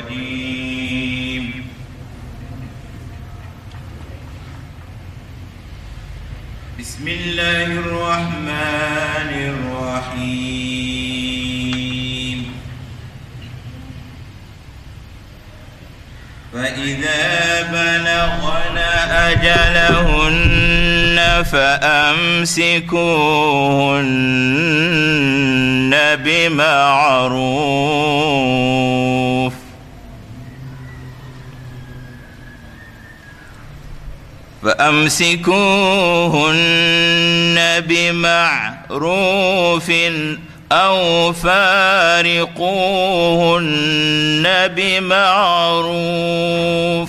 الرجيم بسم الله الرحمن الرحيم فإذا بلغن أجلهن فأمسكوهن بمعروف فأمسكوهن بمعروف أو فارقوهن بمعروف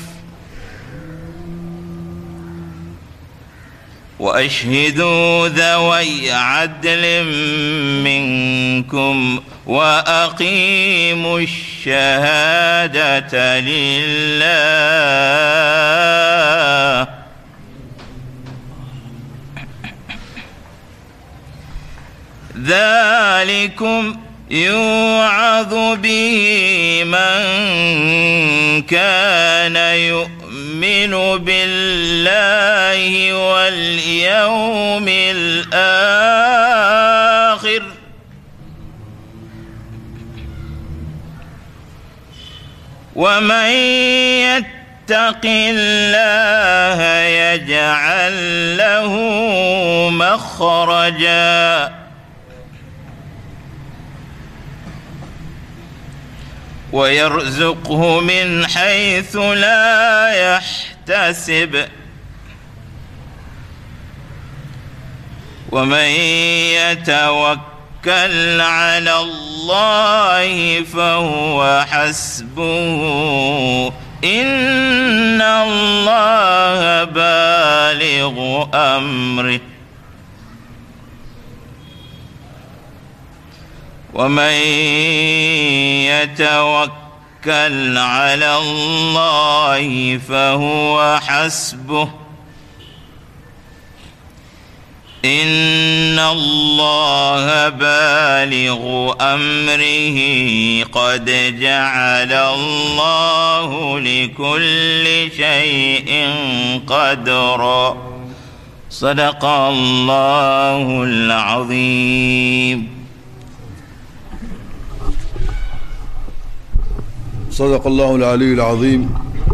وأشهدوا ذوي عدل منكم وأقيموا الشهادة لله ذلكم يوعظ به من كان يؤمن بالله واليوم الآخر ومن يتق الله يجعل له مخرجا ويرزقه من حيث لا يحتسب ومن يتوكل على الله فهو حسبه ان الله بالغ امره ومن يتوكل على الله فهو حسبه ان الله بالغ امره قد جعل الله لكل شيء قدرا صدق الله العظيم صدق الله العلي العظيم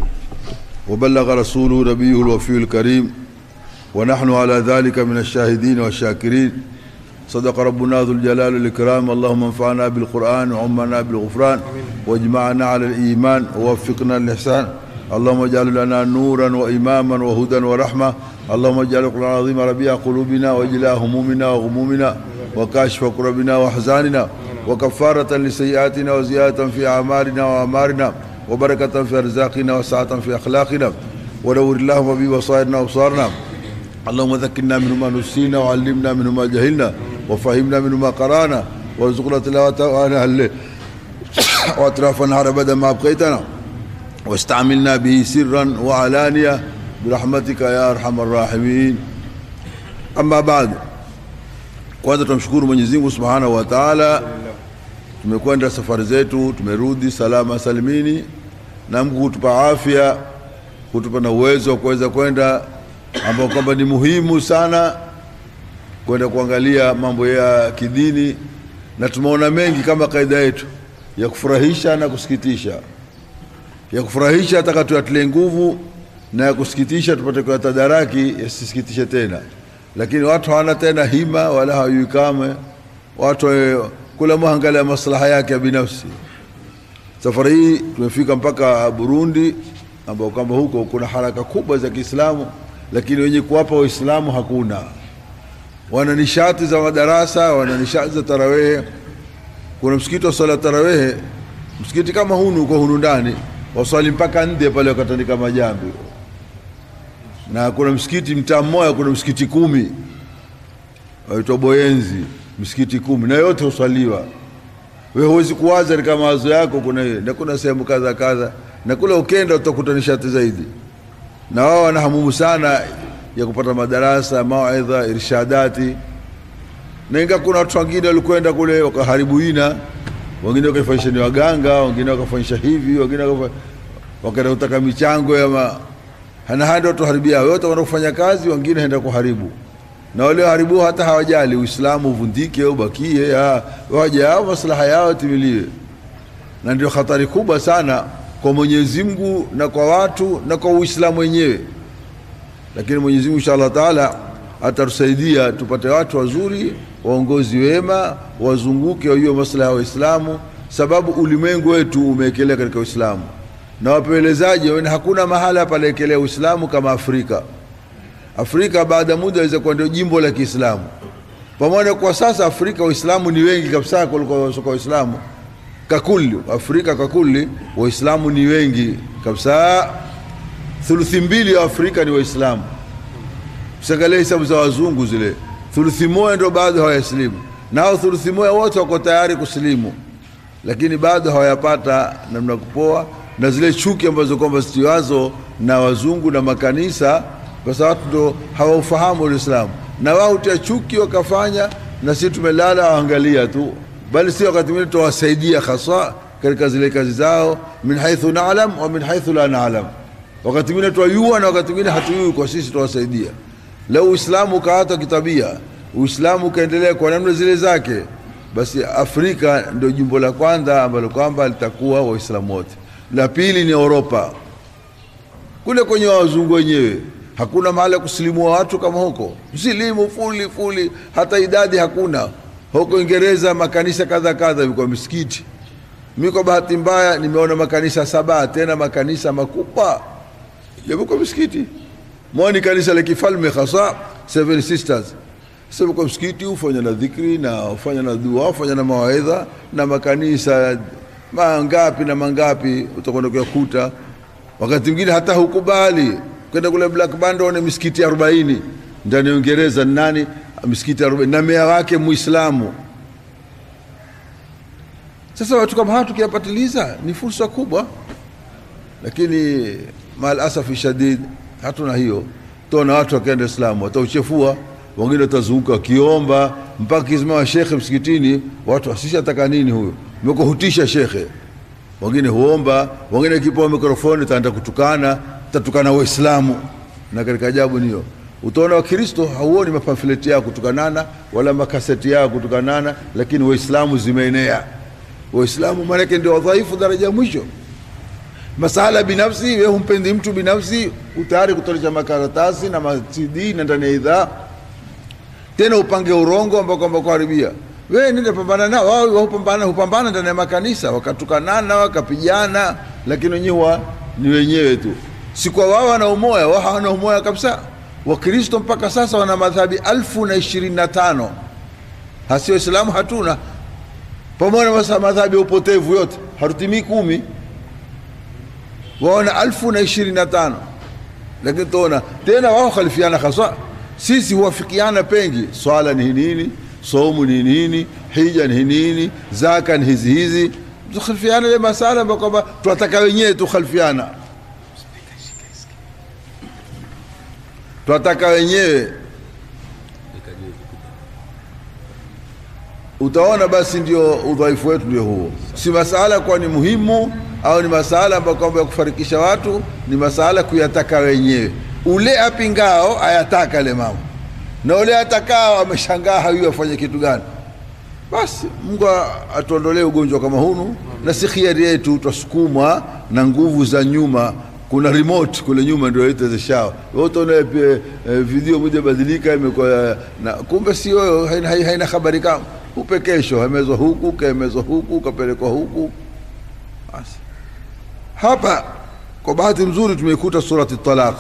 وبلغ رسوله نبيه الوفي الكريم ونحن على ذلك من الشاهدين والشاكرين صدق ربنا ذو الجلال والإكرام اللهم انفعنا بالقرآن وعمنا بالغفران واجمعنا على الإيمان ووفقنا للإحسان اللهم اجعل لنا نورا وإماما وهدى ورحمة اللهم اجعل القرآن العظيم ربيع قلوبنا وإجلاء همومنا وغمومنا وكاشف كربنا وأحزاننا وكفارة لسيئاتنا وزيادة في أعمالنا وأمارنا وبركة في أرزاقنا وسعة في أخلاقنا ونور اللهم ببصائرنا وأبصارنا اللهم ذكرنا منه ما نسينا وعلمنا منه ما جهلنا وفهمنا منه ما قرانا وارزقنا تلاوته آناء الليل وأطراف النهار أبدا ما أبقيتنا واستعملنا به سرا وعلانية برحمتك يا أرحم الراحمين أما بعد kwanza tunamshukuru Mwenyezi Mungu Subhanahu wa Ta'ala tumekwenda safari zetu tumerudi salama salimini na Mungu kutupa afya kutupa na uwezo wa kuweza kwenda ambao kwamba ni muhimu sana kwenda kuangalia mambo ya kidini na tumeona mengi kama kaida yetu ya kufurahisha na kusikitisha ya kufurahisha nataka tuyatilie nguvu na ya kusikitisha tupate kuyatadaraki yasisikitishe tena lakini watu hawana tena hima wala hawajui kamwe watu eh, kula mwangalia maslaha yake ya binafsi safari hii tumefika mpaka Burundi ambao kwamba huko kuna haraka kubwa za Kiislamu lakini wenye kuwapa Waislamu hakuna wana nishati za madarasa wana nishati za tarawehe kuna msikiti wa swala tarawehe msikiti kama hunu uko hunu ndani waswali mpaka nje pale wakatandika majambi na kuna msikiti mtaa mmoja kuna msikiti kumi waitwa Boyenzi msikiti kumi na yote huswaliwa wewe huwezi kuwaza katika mawazo yako kuna na kuna sehemu kadha kadha na kule ukenda utakuta nishati zaidi na wao wana hamumu sana ya kupata madarasa mawaidha irshadati na inga kuna watu wengine walikwenda kule wakaharibu ina wengine wakafanyisha ni waganga, wengine wakafanyisha hivi, wengine wakafa- wakaenda kutaka michango ya ma hana handa watuharibia wote wana kufanya kazi, wengine henda kuharibu na wale waharibu hata hawajali Uislamu uvundike au bakie, ah, waje hao maslaha yao timiliwe, na ndio hatari kubwa sana kwa Mwenyezi Mungu na kwa watu na kwa Uislamu wenyewe. Lakini Mwenyezi Mungu inshallah taala atatusaidia tupate watu wazuri, waongozi wema, wazunguke wajue maslaha ya Waislamu, sababu ulimwengu wetu umeekelea katika Uislamu na wapelelezaji waone hakuna mahala panaekelea Uislamu kama Afrika. Afrika baada ya muda inaweza kuwa ndio jimbo la Kiislamu, pamoja kwa sasa Afrika Waislamu ni wengi kabisa kuliko wasiokuwa Waislamu kakuli. Afrika kakuli Waislamu ni wengi kabisa, thuluthi mbili ya Afrika ni Waislamu. Usiangalie hesabu za wazungu zile, thuluthi moja ndio bado hawayasilimu, nao thuluthi moja wote wako tayari kusilimu, lakini bado hawayapata namna kupoa, na zile chuki ambazo kwamba zitiwazo na wazungu na makanisa, kwa sababu watu ndo hawaufahamu Uislamu, na wao hutia chuki wakafanya, na sisi tumelala waangalia tu, bali si wakati mwingine tuwasaidia hasa katika zile kazi zao, min haithu naalam wa min haithu la naalam wakati mwingine twayua na wakati mwingine hatuyui, kwa sisi twawasaidia. Leo Uislamu ukaatwa kitabia, Uislamu ukaendelea kwa namna zile zake, basi Afrika ndio jimbo la kwanza ambalo kwamba litakuwa Waislamu wote. La pili ni Europa, kule kwenye wazungu wenyewe hakuna mahali ya kusilimua watu kama huko, msilimu fuli fuli, hata idadi hakuna. Huko Uingereza makanisa kadha kadha viko misikiti mi kwa bahati mbaya nimeona makanisa saba tena makanisa makubwa yamekuwa misikiti moja ni kanisa la kifalme hasa Seven Sisters sasa kwa msikiti hufanya na dhikri na hufanya na dua hufanya na mawaidha na makanisa mangapi na mangapi utakwenda kuyakuta wakati mwingine hata hukubali kwenda kule Black Band one misikiti 40 ndani ya Uingereza ni nani misikiti 40 na meya wake Muislamu sasa watu kama hawa tukiyapatiliza ni fursa kubwa, lakini mal asafi shadid hatuna hiyo. Tuna watu wakaenda Islamu watauchefua, wengine watazunguka wakiomba mpaka kisimama shekhe msikitini, watu asishataka nini huyo, mekuhutisha shekhe. Wengine huomba, wengine kipewa mikrofoni taenda kutukana, tatukana Waislamu. Na katika ajabu niyo utaona Wakristo hauoni mapamfleti yao kutukanana wala makaseti yao kutukanana, lakini Waislamu zimeenea Waislamu maanake ndio wadhaifu daraja ya mwisho. Masala binafsi, wewe humpendi mtu binafsi, utayari kutolesha makaratasi na ma-CD na ndani ya idhaa, tena upange urongo ambao kwamba kuharibia. Wewe nenda pambana nao, wao hupambana hupambana ndani ya makanisa, wakatukanana wakapigana, lakini wenyewe ni wenyewe tu, si kwa wao wana umoya, wao hawana umoya kabisa. Wakristo mpaka sasa wana madhabi alfu na ishirini na tano hasi Waislamu hatuna pamoja na madhabi ya upotevu yote hatutimii kumi, waona alfu na ishirini na tano lakini tuona tena wao khalifiana haswa. Sisi huwafikiana pengi, swala ni nini, somu ni nini, hija ni nini, zaka ni hizi hizi, tukhalifiana ile masala ambayo kwamba tunataka wenyewe tukhalifiana, tunataka wenyewe utaona basi ndio udhaifu wetu ndio huo. Si masala kuwa ni muhimu au ni masala ambayo kwamba ya kufarikisha watu, ni masala kuyataka wenyewe. Ule apingao ayataka ile mambo na ule atakao ameshangaa hayui afanye kitu gani. Basi Mungu atuondolee ugonjwa kama hunu, na si khiari yetu, twasukumwa na nguvu za nyuma. Kuna remote kule nyuma ndio itezeshao wote una eh, video moja badilika imekuwa na kumbe si wewe, haina, haina habari kama upe kesho, amezwa huku kaemezwa huku kapelekwa huku. Basi hapa kwa bahati nzuri tumeikuta surati Talaq.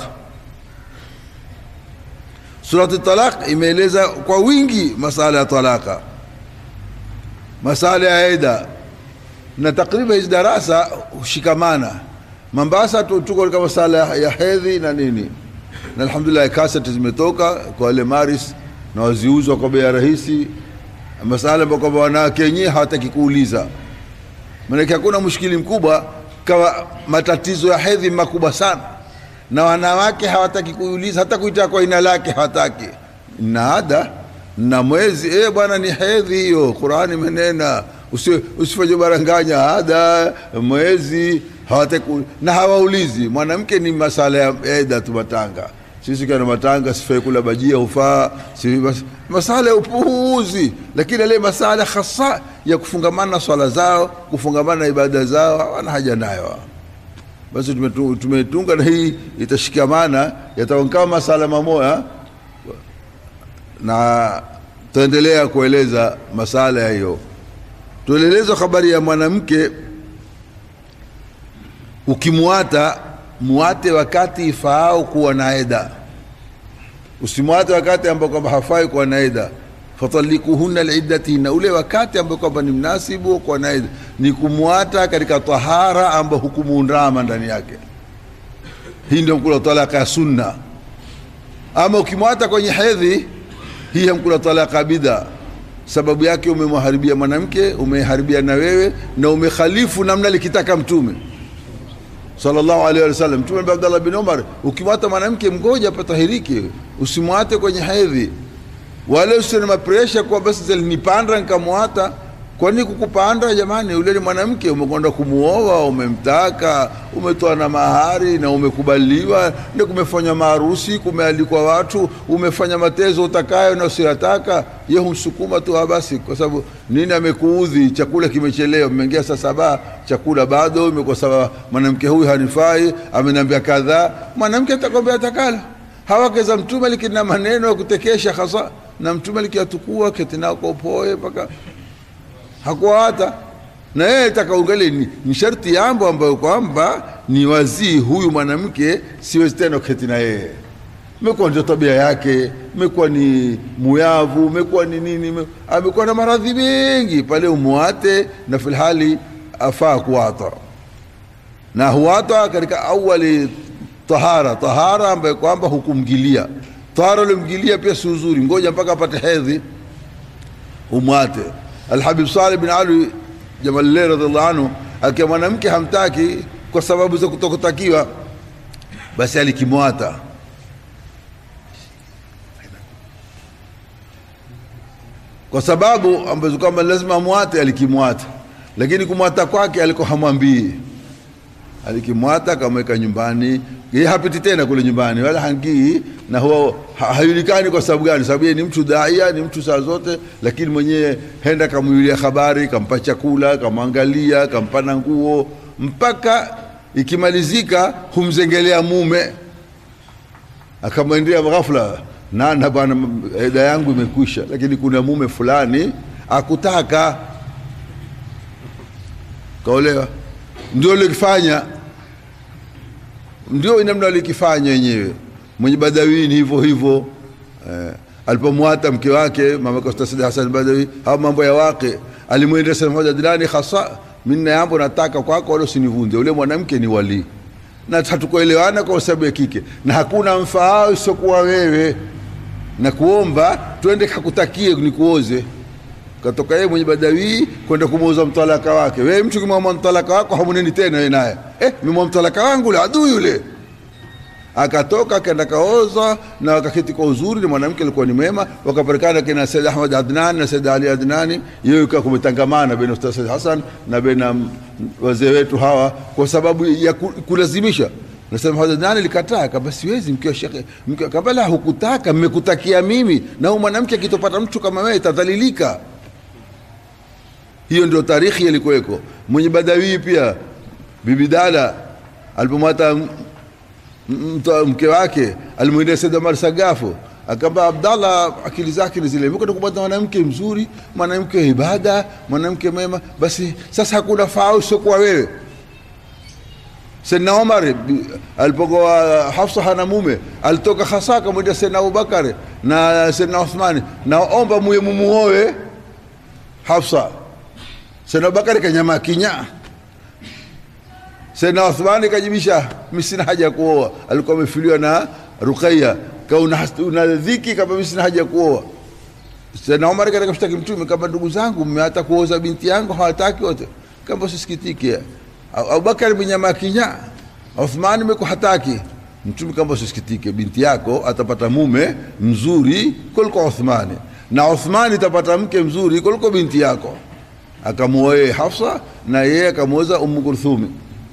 Surati Talaq imeeleza kwa wingi masala ya talaka, masala ya eda, na takriban hizi darasa hushikamana. Mombasa tu tuko katika masala ya hedhi na nini, na alhamdulillah kaseti zimetoka kwa wale maris na waziuzwa kwa bei rahisi masala ambayo kwamba wanawake wenyewe hawataki kuuliza, maanake hakuna mushkili mkubwa kama matatizo ya hedhi makubwa sana, na wanawake hawataki kuuliza, hata kuita kwa jina lake hawataki. Na ada na mwezi eh, bwana ni hedhi hiyo, Qurani imenena Usi- usifanye baranganya ada mwezi hawataku, na hawaulizi mwanamke ni masala ya eda tu matanga sisi kana matanga sifai kula bajia hufaa si, mas, masala ya upuuzi lakini ale masala hasa ya kufungamana na swala zao kufungamana na ibada zao hawana haja nayo basi tumetu- tumetunga na hii itashikamana yatakuwa kama masala mamoya na tutaendelea kueleza masala ya hiyo tuelelezwa habari ya mwanamke ukimwata muate wakati ifaao kuwa na eda usimwate wakati ambao kwamba hafai kuwa na eda fatalikuhunna liiddatihinna ule wakati ambao kwamba ni mnasibu kuwa na eda ni kumwata katika tahara ambao hukumuundama ndani yake hii ndio mkula talaka ya sunna ama ukimwata kwenye hedhi hii hamkula talaka bidha sababu yake umemharibia mwanamke umeharibia na wewe na umekhalifu namna likitaka mtume sallallahu alaihi wasallam mtume ambaye Abdullah bin Umar ukimwata mwanamke mgoja patahirike usimwate kwenye hedhi wala usiwe na mapresha kwa basi zilinipanda nikamwata kwani kukupanda jamani ule ni mwanamke umekwenda kumuoa umemtaka umetoa na mahari na umekubaliwa na kumefanya maharusi kumealikwa watu umefanya matezo utakayo na usiyataka ye humsukuma tu ah, basi kwa sababu nini amekuudhi chakula kimechelewa mmeingia saa saba chakula bado imekuwa sawa mwanamke huyu hanifai ameniambia kadhaa mwanamke atakwambia atakala hawake za mtume likina maneno ya kutekesha hasa na mtume likiatukua ketinao kwa upoe mpaka hakuwa hata na yeye takaungali ni, ni sharti yambo ambayo kwamba ni wazii huyu mwanamke siwezi tena kuketi na yeye imekuwa ndio tabia yake imekuwa ni muyavu imekuwa ni nini ime- amekuwa na maradhi mengi pale umuate na filhali afaa kuwata na huwata katika awali tahara tahara ambayo kwamba hukumgilia tahara ulimgilia pia si uzuri ngoja mpaka apate hedhi umwate alhabib saleh bin ali jamalile radiallahu anhu akiwa mwanamke hamtaki kwa sababu za kutokutakiwa basi alikimwata kwa sababu ambazo kwamba lazima amwate alikimwata lakini kumwata kwake alikuwa hamwambii alikimwata akamweka nyumbani yeye hapiti tena kule nyumbani wala hangii na huwa ha, hayulikani kwa sababu gani sababu yeye ni mtu daia ni mtu saa zote lakini mwenyewe henda kamwilia habari kampa chakula kamwangalia kampa na nguo mpaka ikimalizika humzengelea mume akamwendea ghafla nana bwana eda yangu imekwisha lakini kuna mume fulani akutaka kaolewa ndio likifanya ndio namna alikifanya wenyewe mwenye badawini hivyo hivyo eh, alipomwata mke wake mama Costa Said Hassan Badawi hao mambo ya wake alimwendea sema moja dilani hasa mimi na jambo nataka kwako wala usinivunje ule mwanamke ni wali na hatukuelewana kwa sababu ya kike na hakuna mfaao isiokuwa wewe na kuomba twende kakutakie nikuoze katoka yeye mwenye badawii kwenda kumuuza mtalaka wake wewe mtu kimwamua mtalaka wako hamuneni tena wewe naye eh mimwa mtalaka wangu ule adui yule akatoka akaenda kaoza na wakaketi kwa uzuri na mwanamke alikuwa ni mwema wakapatikana kina Said Ahmad Adnan na Said Ali Adnani yeye ikawa kumetangamana baina Ustaz Said Hassan na baina mm, wazee wetu hawa kwa sababu ya ku- kulazimisha nasema Ahmad Adnani likataa kama siwezi mkiwa shekhe mkiwa kabla hukutaka mmekutakia mimi na huyu mwanamke akitopata mtu kama wewe itadhalilika hiyo ndio tarikhi ilikuweko mwenye badawii pia bibi dada alipomwata m- m- mta- mke wake alimwendea Said Omar Sagafu akamba Abdallah, akili zake ni zile, mkwenda kupata mwanamke mzuri, mwanamke wa ibada, mwanamke mwema, basi sasa hakuna faa usiokuwa wewe. Saidna Omar bi- alipokuwa Hafsa hana mume, alitoka hasa akamwendea Saidna Abubakar na Saidna Uthmani, naomba muye mumuoe Hafsa. Saidna Abubakar kanyama kinya Saidna Uthmani kajibisha, mimi sina haja ya kuoa. Alikuwa amefiliwa na Ruqayya, ka una, una dhiki kama mimi sina haja ya kuoa. Saidna Umar katika mshtaki Mtume kama ndugu zangu mmeata kuoza binti yangu hawataki wote, kama usisikitike. Abu- Abubakar mnyama kinya, Uthmani meko hataki. Mtume kama usisikitike, binti yako atapata mume mzuri kuliko Uthmani, na Uthmani itapata mke mzuri kuliko binti yako. akamuoa yeye Hafsa na yeye akamwoza Ummu Kulthumi.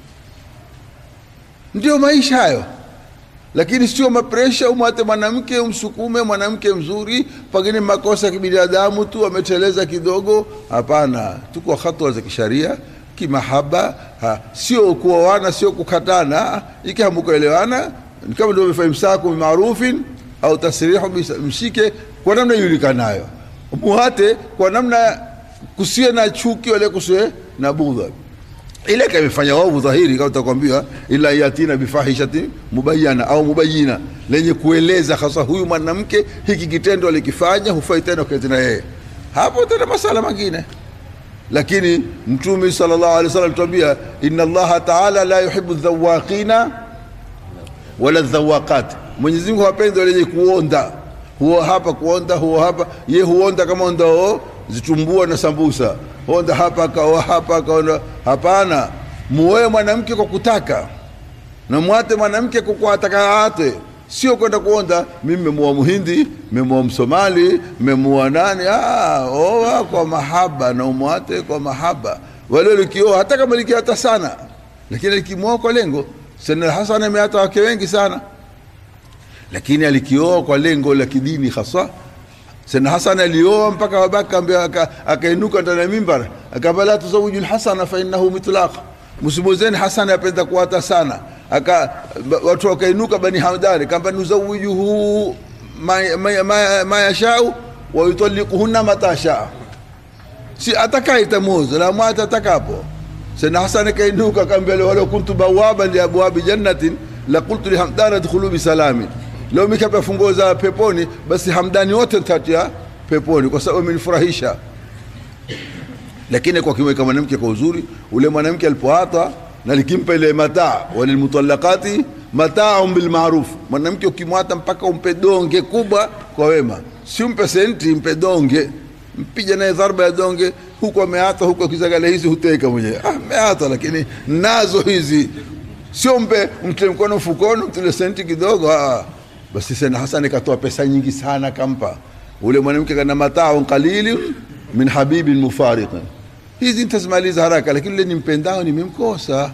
Ndio maisha hayo, lakini sio mapresha, umwate mwanamke umsukume mwanamke mzuri, pengine makosa ya kibinadamu tu ameteleza kidogo. Hapana, tuko hatua za kisharia kimahaba, ha, sio kuoana, sio kukatana. Iki hamukuelewana ni kama ndio mfaimsaku bimarufin au tasrihu bis- mshike kwa namna ijulikanayo, muhate kwa namna kusiwe na chuki wala kusiwe na budha ile kamefanya wavu dhahiri kama utakwambia ila yatina bifahishatin mubayana au mubayina lenye kueleza hasa huyu mwanamke hiki kitendo alikifanya hufai tena uketi na yeye hapo tena masala mengine lakini mtume sallallahu alaihi wasallam tuambia inna allaha taala la yuhibbu dhawaqina wala dhawaqat mwenyezi mungu hapendi wale wenye kuonda huo hapa kuonda huo hapa ye huonda kama ondao zitumbua na sambusa honda hapa akaoa hapa akaona hapana muoe mwanamke kwa kutaka na mwate mwanamke kwa kuataka ate sio kwenda kuonda mimi memuoa muhindi memuoa msomali memuoa nani ah, oa kwa mahaba na umwate kwa mahaba wale likioa hata kama likiata sana lakini likimwoa kwa lengo Sayyidina Hasan ameata wake wengi sana lakini alikioa kwa lengo la kidini hasa Sayyidina Hasan alioa mpaka babake ambia akainuka ndani ya mimbar akamba la tuzawiju lhasana fa innahu mitlaq, msimozeni Hasan apenda kuata sana aka watu wakainuka bani Hamdani kamba nuzawijuhu ma, ma, ma, ma yashau wa yutalliquhunna mata shaa, si atakaye tamuoza la mwata atakapo. Sayyidina Hasan akainuka akambia walau kuntu bawaban li abwabi jannatin la qultu li Hamdana dkhulu bisalamin leo mikapa funguo za peponi, basi Hamdani wote nitatia peponi kwa sababu amenifurahisha. Lakini kwa kimweka mwanamke kwa uzuri, ule mwanamke alipoata na likimpa ile mataa, walilmutallaqati mataaun bilmaruf, mwanamke ukimwata mpaka umpe donge kubwa kwa wema, si umpe senti, mpe donge, mpija naye dharba ya donge, huku ameata, huku akizagala hizi huteka mwenyewe. Ah, ameata, lakini nazo hizi sio mpe mtie mkono mfukoni, mtile senti kidogo. Ah, basi Sayyidina Hasan katoa pesa nyingi sana kampa ule mwanamke, kana mataun qalilin min habibin mufariqin. Hizi nitazimaliza haraka, lakini ule nimpendao nimemkosa.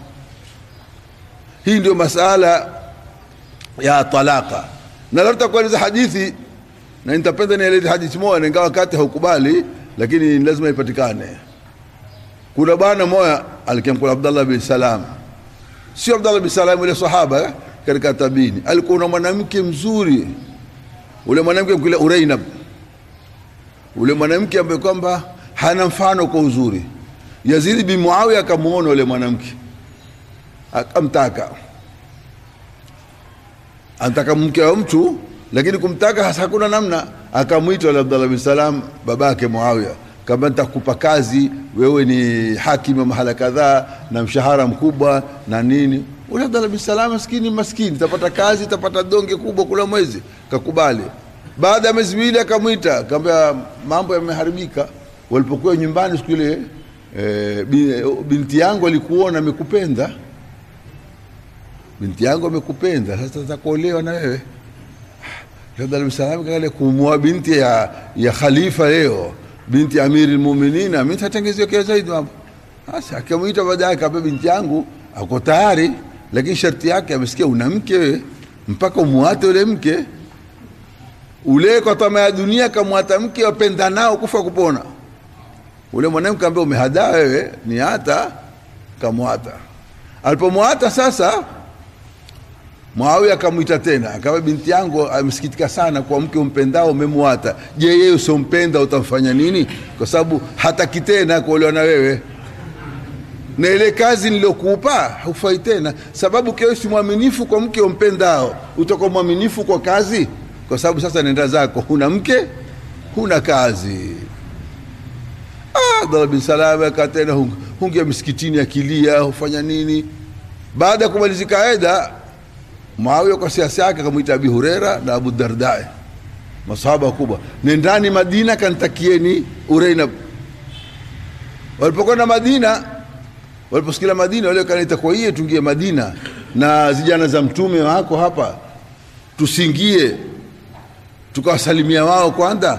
Hii ndio masala ya talaka, na leo tutakueleza hadithi na nitapenda nieleze hadithi moja, ingawa wakati haukubali, lakini lazima ipatikane. Kuna bwana moya alikemkula Abdallah bin Salam, sio Abdallah bin Salam ule sahaba katika tabini, alikuwa na mwanamke mzuri. Ule mwanamke mkile Urainab, ule mwanamke ambaye kwamba hana mfano kwa uzuri. Yazid bin Muawiya akamuona ule mwanamke akamtaka, anataka mke wa mtu, lakini kumtaka hasa hakuna namna. Akamwita ule Abdallah bin Salam, babake Muawiya, kama nitakupa kazi, wewe ni hakimu wa mahala kadhaa na mshahara mkubwa na nini ule Abdallah bin Salam maskini maskini, tapata kazi, tapata donge kubwa kula mwezi. Kakubali. Baada ya miezi miwili akamwita, akamwambia mambo yameharibika. Walipokuwa nyumbani siku ile e, binti yangu alikuona amekupenda, binti yangu amekupenda, sasa tatakuolewa na wewe. Abdallah bin Salam kale kumwoa binti ya, ya khalifa leo, binti ya amiri lmuminina, mimi tatengezewa kia zaidi mambo. Sasa akamwita baadaye, akamwambia binti yangu ako tayari lakini sharti yake amesikia una mke wewe, mpaka umwate ule mke ule kwa tamaa ya dunia, kamwata mke wapenda nao kufa kupona. Ule mwanamke ambaye umehadaa wewe ni hata kamwata. Alipomwata sasa, Muawiya akamwita tena, akawa binti yangu amesikitika sana kwa mke umpendao umemwata. Je, yeye usiompenda utamfanya nini? Kwa sababu hataki tena kuolewa na wewe na ile kazi nilokupa hufai tena, sababu kiwa si mwaminifu kwa mke umpendao, utakuwa mwaminifu kwa kazi, kwa sababu sasa nenda zako, huna mke, huna kazi. Ah, Abdallah bin Salam akaa tena hungia msikitini akilia, hufanya nini? Baada ya kumalizika eda, Muawiya kwa siasa yake akamwita Abi Huraira na Abu Dardai, masahaba wakubwa, nendani Madina kantakieni Urainab. Walipokwenda Madina waliposikia Madina wale kanaita kwa hiyo tungie Madina na zijana za mtume wako hapa, tusingie tukawasalimia wao kwanza.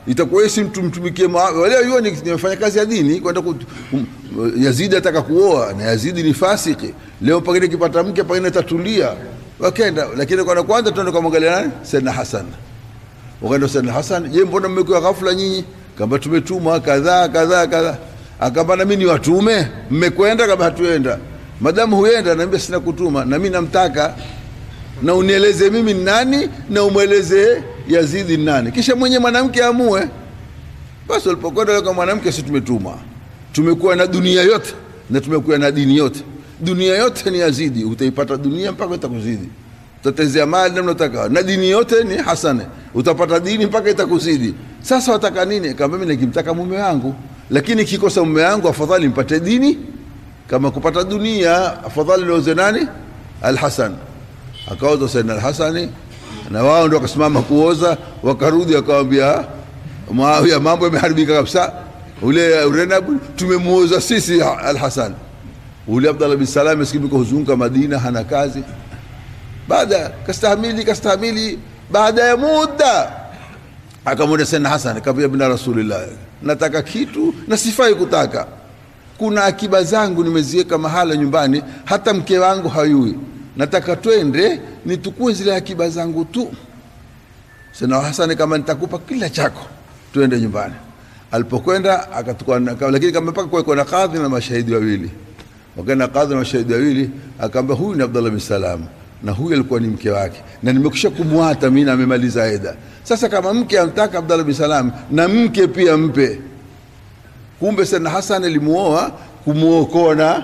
itakuwa yeye si mtu mtumikie Muawiya wale hiyo ni nimefanya kazi ya dini kwenda ku um, Yazidi ataka kuoa na Yazidi ni fasiki leo pengine kipata mke pengine tatulia wakenda lakini kwa kwanza tuende kumwangalia nani Sayyidina Hassan wakaenda Sayyidina Hassan je mbona mmekuwa ghafla nyinyi kamba tumetumwa kadhaa kadhaa kadhaa akamba na mimi ni watume mmekwenda kama hatuenda madamu huenda naambia sina kutuma na mimi namtaka na unieleze mimi ni nani na umweleze Yazidi ni nani, kisha mwenye mwanamke amue. Basi walipokwenda kwa mwanamke, si tumetumwa, tumekuwa na dunia yote na tumekuwa na dini yote. Dunia yote ni Yazidi, utaipata dunia mpaka itakuzidi, utatezea mali namna utaka, na dini yote ni Hasane, utapata dini mpaka itakuzidi. Sasa wataka nini? Kama mimi nikimtaka mume wangu, lakini kikosa mume wangu, afadhali mpate dini kama kupata dunia, afadhali nioze nani? Al-Hasan akaoza Saidna Al-Hasani na wao ndio wakasimama kuoza, wakarudi wakawambia Muawiya, mambo yameharibika kabisa. Ule Renab tumemuoza sisi Al-Hasan. Ule Abdallah bin Salam maskini huzunguka Madina, hana kazi. Baada kastahamili kastahamili, baada ya muda akamwona Saidna Hasan, akamwambia bina Rasulillah, nataka kitu na sifai kutaka. Kuna akiba zangu nimeziweka mahala nyumbani, hata mke wangu hayui nataka twende nitukue zile akiba zangu tu. Sina Hasani, kama nitakupa kila chako, twende nyumbani. Alipokwenda akatukua, lakini kama mpaka kuwekwa na kadhi na mashahidi wawili. Wakaenda kadhi na mashahidi wawili, akaambia huyu ni Abdullah bin Salam na huyu alikuwa ni mke wake, na nimekwisha kumwata mimi na amemaliza eda. Sasa kama mke amtaka Abdullah bin Salam na mke pia mpe. Kumbe Sayyidina Hasan alimuoa kumuokoa na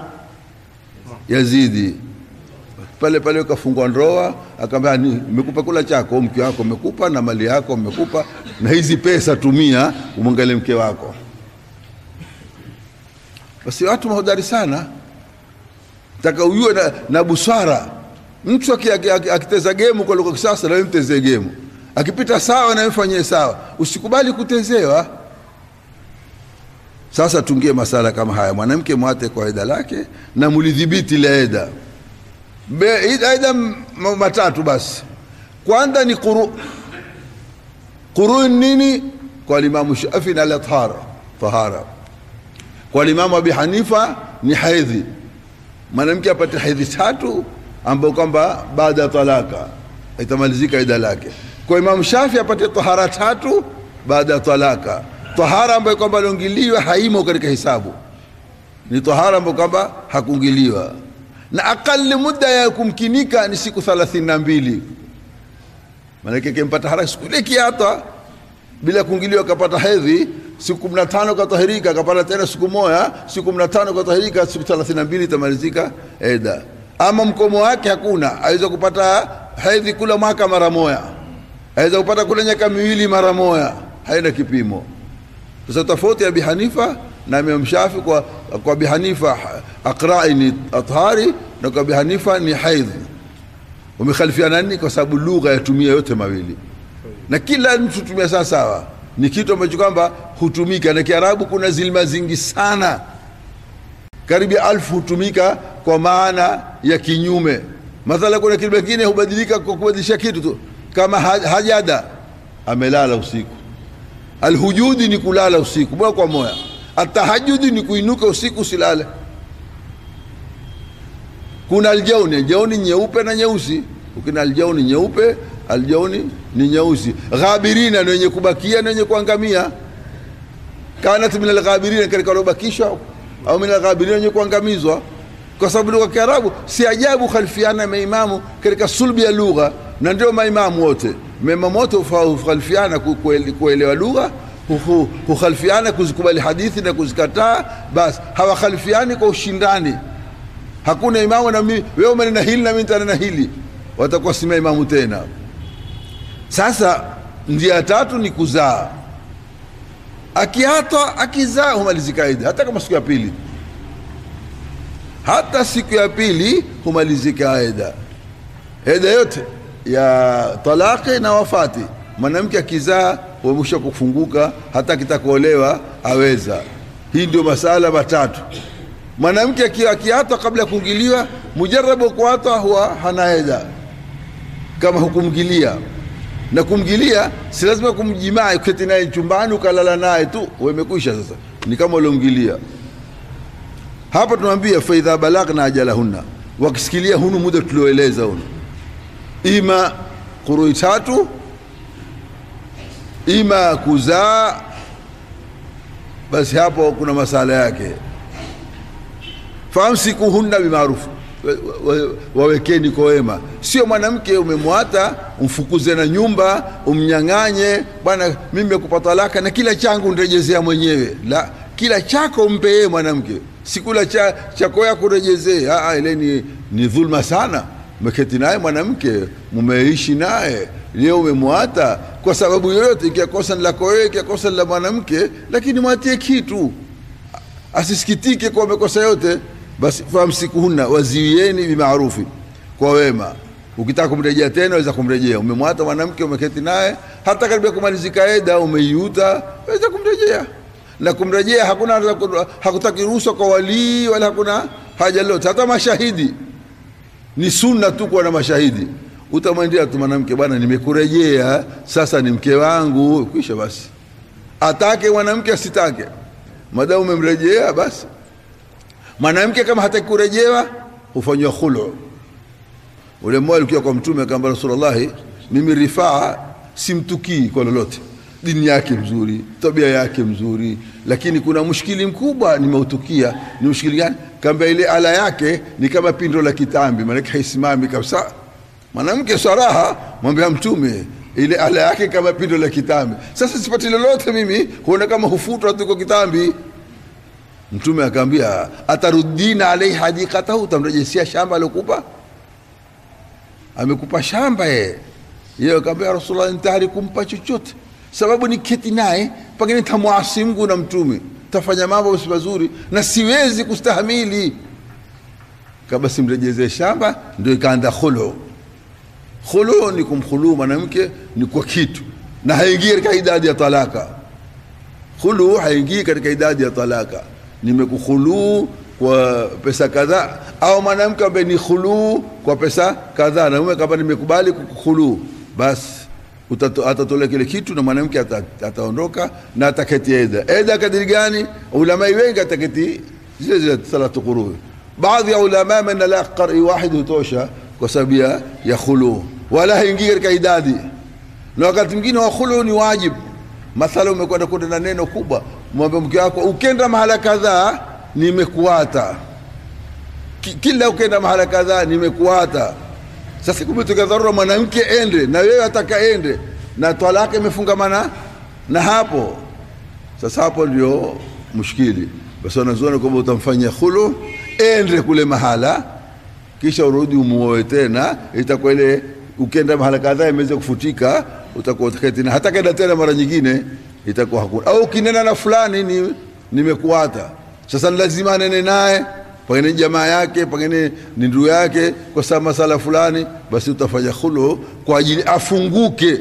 Yazidi pale pale ukafungwa ndoa, akamwambia nimekupa kula chako, mke wako umekupa na mali yako umekupa, na hizi pesa tumia umwangalie mke wako. Basi watu mahodari sana, taka ujue na, na busara. Mtu akiteza gemu kwa lugha kisasa, na wewe mtezee gemu, akipita sawa na wewe fanyie sawa, usikubali kutezewa. Sasa tungie masala kama haya, mwanamke mwate kwa eda lake na mulidhibiti ile eda aidha matatu basi. Kwanza ni quru quru nini? Kwa Limamu Shafi na tahara tahara. Kwa Limamu Abi Hanifa ni haidhi, mwanamke apate haidhi tatu ambayo kwamba baada ya talaka itamalizika ida lake. Kwa Imamu Shafi apate tahara tatu baada ya talaka, tahara ambayo kwamba aliongiliwa haimo katika hisabu, ni tahara ambayo kwamba hakungiliwa na akali muda ya kumkinika ni siku thelathini na mbili. Maanake kimpata haraka siku ile kiata bila kuingiliwa akapata hedhi siku kumi na tano katahirika, akapata tena siku moja, siku kumi na tano katahirika, siku thelathini na mbili itamalizika eda. Ama mkomo wake hakuna, aweza kupata hedhi kula mwaka mara moja, aweza kupata kula miaka miwili mara moja, haina kipimo. Sasa tofauti ya Abi Hanifa na Imam Shafi kwa, kwa Abi Hanifa aqra'i ni athari na kwa Abi Hanifa ni haidh. Wamekhalifiana nini? Kwa sababu lugha yatumia yote mawili na kila mtu tumia sawa sawa, ni kitu ambacho kwamba hutumika na Kiarabu. Kuna zilma zingi sana, karibu alfu hutumika kwa maana ya kinyume. Mathala, kuna kilima kingine hubadilika kwa kubadilisha kitu tu, kama hajada, amelala usiku. Alhujudi ni kulala usiku moja kwa moja Atahajudi ni kuinuka usiku usilale. Kuna aljauni, aljauni nyeupe na nyeusi. Ukina aljauni nyeupe, aljauni ni nyeusi. Ghabirina ni wenye kubakia na wenye kuangamia. Kanat min alghabirina, katika waliobakishwa, au min alghabirina, wenye kuangamizwa. Kwa sababu lugha ya Kiarabu si ajabu khalifiana maimamu katika sulbi ya lugha, na ndio maimamu wote, maimamu wote hukhalifiana kuelewa lugha hukhalifiana kuzikubali hadithi na kuzikataa, basi hawakhalifiani kwa ushindani. Hakuna imamu na mimi, wewe umenena hili na mimi nitanena hili, watakuwa si maimamu tena. Sasa njia ya tatu ni kuzaa. Akiata akizaa humalizika ida, hata kama siku ya pili, hata siku ya pili humalizika ida, ida yote ya talaqi na wafati. Mwanamke akizaa wamesha kufunguka, hata akitakuolewa aweza. Hii ndio masala matatu. Mwanamke akiatwa kabla ya kuingiliwa, mujarabu kuatwa huwa hana eda kama hukumgilia. na kumgilia si lazima kumjimaa uketi naye chumbani ukalala naye tu wemekwisha sasa ni kama uliomgilia hapa tunamwambia faidha balagna ajalahunna wakisikilia hunu muda tulioeleza hunu ima kurui tatu ima kuzaa basi hapo kuna masala yake famsikuhunna bimaarufu wa- wa- wawekeni kwa wema sio mwanamke umemwata umfukuze na nyumba umnyang'anye bwana mimi nimekupa talaka na kila changu nirejezea mwenyewe la kila chako mpe yeye mwanamke sikula cha, chako yako urejezee Ah, ah, ile ni, ni dhulma sana umeketi naye mwanamke mumeishi naye leo umemwata kwa sababu yoyote ikiwa kosa ni lako wewe ikiwa kosa ni la mwanamke lakini mwatie kitu asisikitike kwa makosa yote basi famsikuhunna waziwieni bimaarufi kwa wema ukitaka kumrejea tena waweza kumrejea umemwata mwanamke umeketi naye hata karibia kumalizika eda umeiuta waweza kumrejea na kumrejea hakuna hakutaki ruhusa kwa walii wala hakuna haja lote hata mashahidi ni sunna tu kuwa na mashahidi utamwendea tu mwanamke bwana nimekurejea sasa ni mke wangu kwisha basi atake mwanamke asitake madamu umemrejea basi mwanamke kama hataki kurejewa hufanywa khulu ule mmoja alikuwa kwa mtume akaamba rasulullahi mimi rifaa simtukii kwa lolote dini yake mzuri tabia yake mzuri lakini kuna mushkili mkubwa nimeutukia ni mushkili gani kamba ile ala yake ni kama pindo la kitambi maanake haisimami kabisa mwanamke saraha mwambia mtume ile ala yake kama pindo la kitambi sasa sipati lolote mimi huona kama hufutwa tuko kitambi mtume akaambia atarudina alaihi hadikatahu utamrejesia shamba aliokupa amekupa shamba ye yeye akaambia rasulullah nitayari kumpa chochote sababu ni keti naye pengine tamwasi Mungu na mtume tafanya mambo si mazuri na siwezi kustahamili kama simrejezee shamba ndio ikaanda khulu khulu ni kumkhulu mwanamke ni kwa kitu na haingii katika idadi ya talaka khulu haingii katika idadi ya talaka nimekukhuluu kwa pesa kadhaa au mwanamke ambaye ni khuluu kwa pesa kadhaa na mume kama nimekubali kukukhuluu basi utato- atatolea kile kitu na mwanamke ata- ataondoka na ataketi eda eda kadiri gani ulamai wengi ataketi zile zile salatu qurui baadhi ya ulama mena la qari wahid hutosha kwa sababu ya ya khuluu wala haingii katika idadi na wakati mwingine wa khulu ni wajibu mathala umekwenda kwenda na neno kubwa mwambie mke wako ukenda mahala kadhaa nimekuata Ki- kila ukenda mahala kadhaa nimekuata sasa kumetokea dharura mwanamke ende na wewe ataka ende na talaka imefungamana na hapo sasa hapo ndio mushkili basi wanazuoni kwamba utamfanyia khulu ende kule mahala kisha urudi umuoe tena itakuwa ile ukenda mahala kadhaa imeweza kufutika utakuwa utaketi na hata kenda tena mara nyingine itakuwa hakuna au ukinena na fulani ni nimekuata sasa ni lazima anene naye pengine ni jamaa yake pengine ni ndugu yake kwa sababu masala fulani basi utafanya khulu kwa ajili afunguke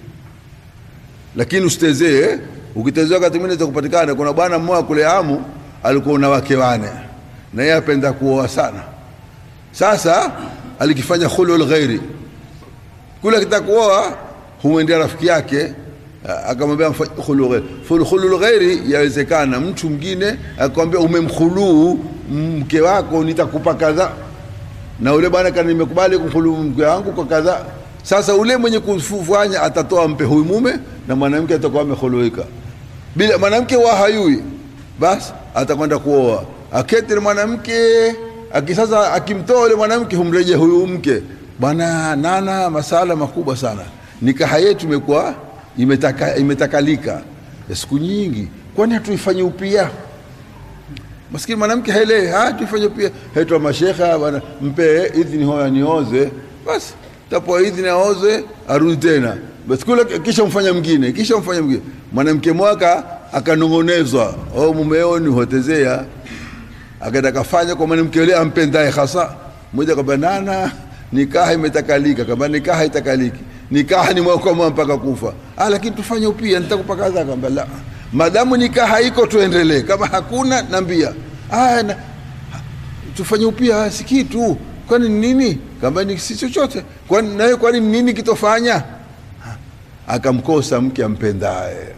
lakini usitezee ukitezea wakati mwingine kupatikana kuna bwana mmoja kule amu alikuwa na wake wane na yeye apenda kuoa sana sasa alikifanya khulul ghairi kule akitaka kuoa humwendea rafiki yake a- akamwambia mfa- khulu ghairi Ful- khulul ghairi yawezekana mtu mwingine akamwambia umemkhuluu mke wako nitakupa kadhaa na ule bwana kana nimekubali kumkhulu mke wangu kwa kadhaa sasa ule mwenye kufanya atatoa mpe huyu mume na mwanamke atakuwa amekhuluika bila mwanamke wa hayui basi atakwenda kuoa aketi na mwanamke akisasa akimtoa ule mwanamke humreje huyu mke bwana nana masala makubwa sana nikaha yetu imekuwa imetaka, imetakalika ya siku nyingi kwani hatuifanye upya maskini mwanamke haelewi ah tufanye pia haitwa mashekha bwana mpe idhini hoya nioze basi tapoa idhini aoze arudi tena basi kule kisha mfanya mwingine kisha mfanya mwingine mwanamke mwaka akanong'onezwa oh mumeo ni hotezea akaenda kafanya kwa mwanamke yule ampendaye hasa mmoja kwamba nana nikaha imetakalika kama nikaha itakaliki nikaha ni mwaka mwa mpaka kufa ah lakini tufanye upia nitakupa kadha kwamba la madamu nikaha iko tuendelee kama hakuna nambia ah na, tufanye upia si kitu kwani ni nini kama ni si chochote kwani nawe kwani ni nini kitofanya akamkosa mke ampendaye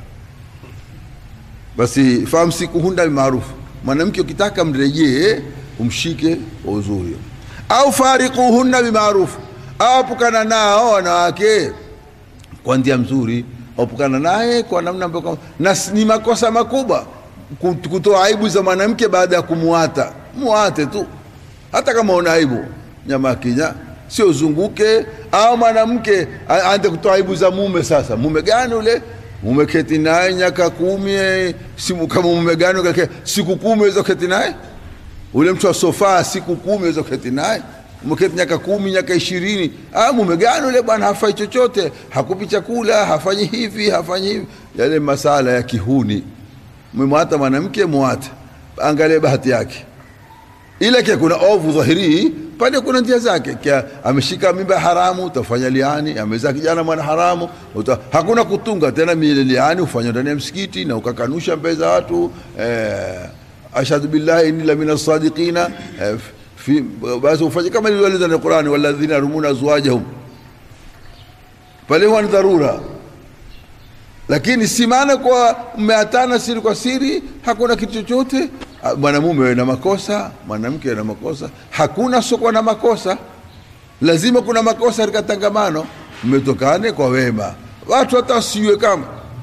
basi famsikuhunna bimaarufu mwanamke ukitaka mrejee umshike kwa uzuri au farikuhunna bimaarufu au apukana nao wanawake kwa njia mzuri apukana naye kwa namna ambayo kwa- na s- ni makosa makubwa kut- kutoa aibu za mwanamke baada ya kumuata muate tu hata kama una aibu nyama kinya sio uzunguke au mwanamke a- aanze kutoa aibu za mume sasa mume gani ule mume keti naye nyaka kumi eh, simu kama mume gani kake siku kumi weza keti naye ule mtu wa sofa siku kumi weza keti naye umeketi nyaka kumi nyaka ishirini ah, mume gani ule bwana hafai chochote hakupi chakula hafanyi hivi hafanyi hivi yale masala ya kihuni mwemwata mwanamke mwate angalie bahati yake ile kia kuna ovu dhahiri pale kuna njia zake kia ameshika mimba haramu utafanya liani amezaa kijana mwana haramu uta, hakuna kutunga tena mile liani ufanya ndani ya msikiti na ukakanusha mbele za watu eh, ashhadu billahi inni la min sadiqina eh, fi basi ufanye kama ilivyoeleza ndani ya Qur'ani walladhina yarumuna azwajahum pale huwa ni dharura lakini si maana kwa mmeatana siri kwa siri hakuna kitu chochote Ah, mwanamume na makosa mwanamke na makosa hakuna sokwa na makosa lazima kuna makosa katika tangamano mmetokane kwa wema watu hata wasiwe kama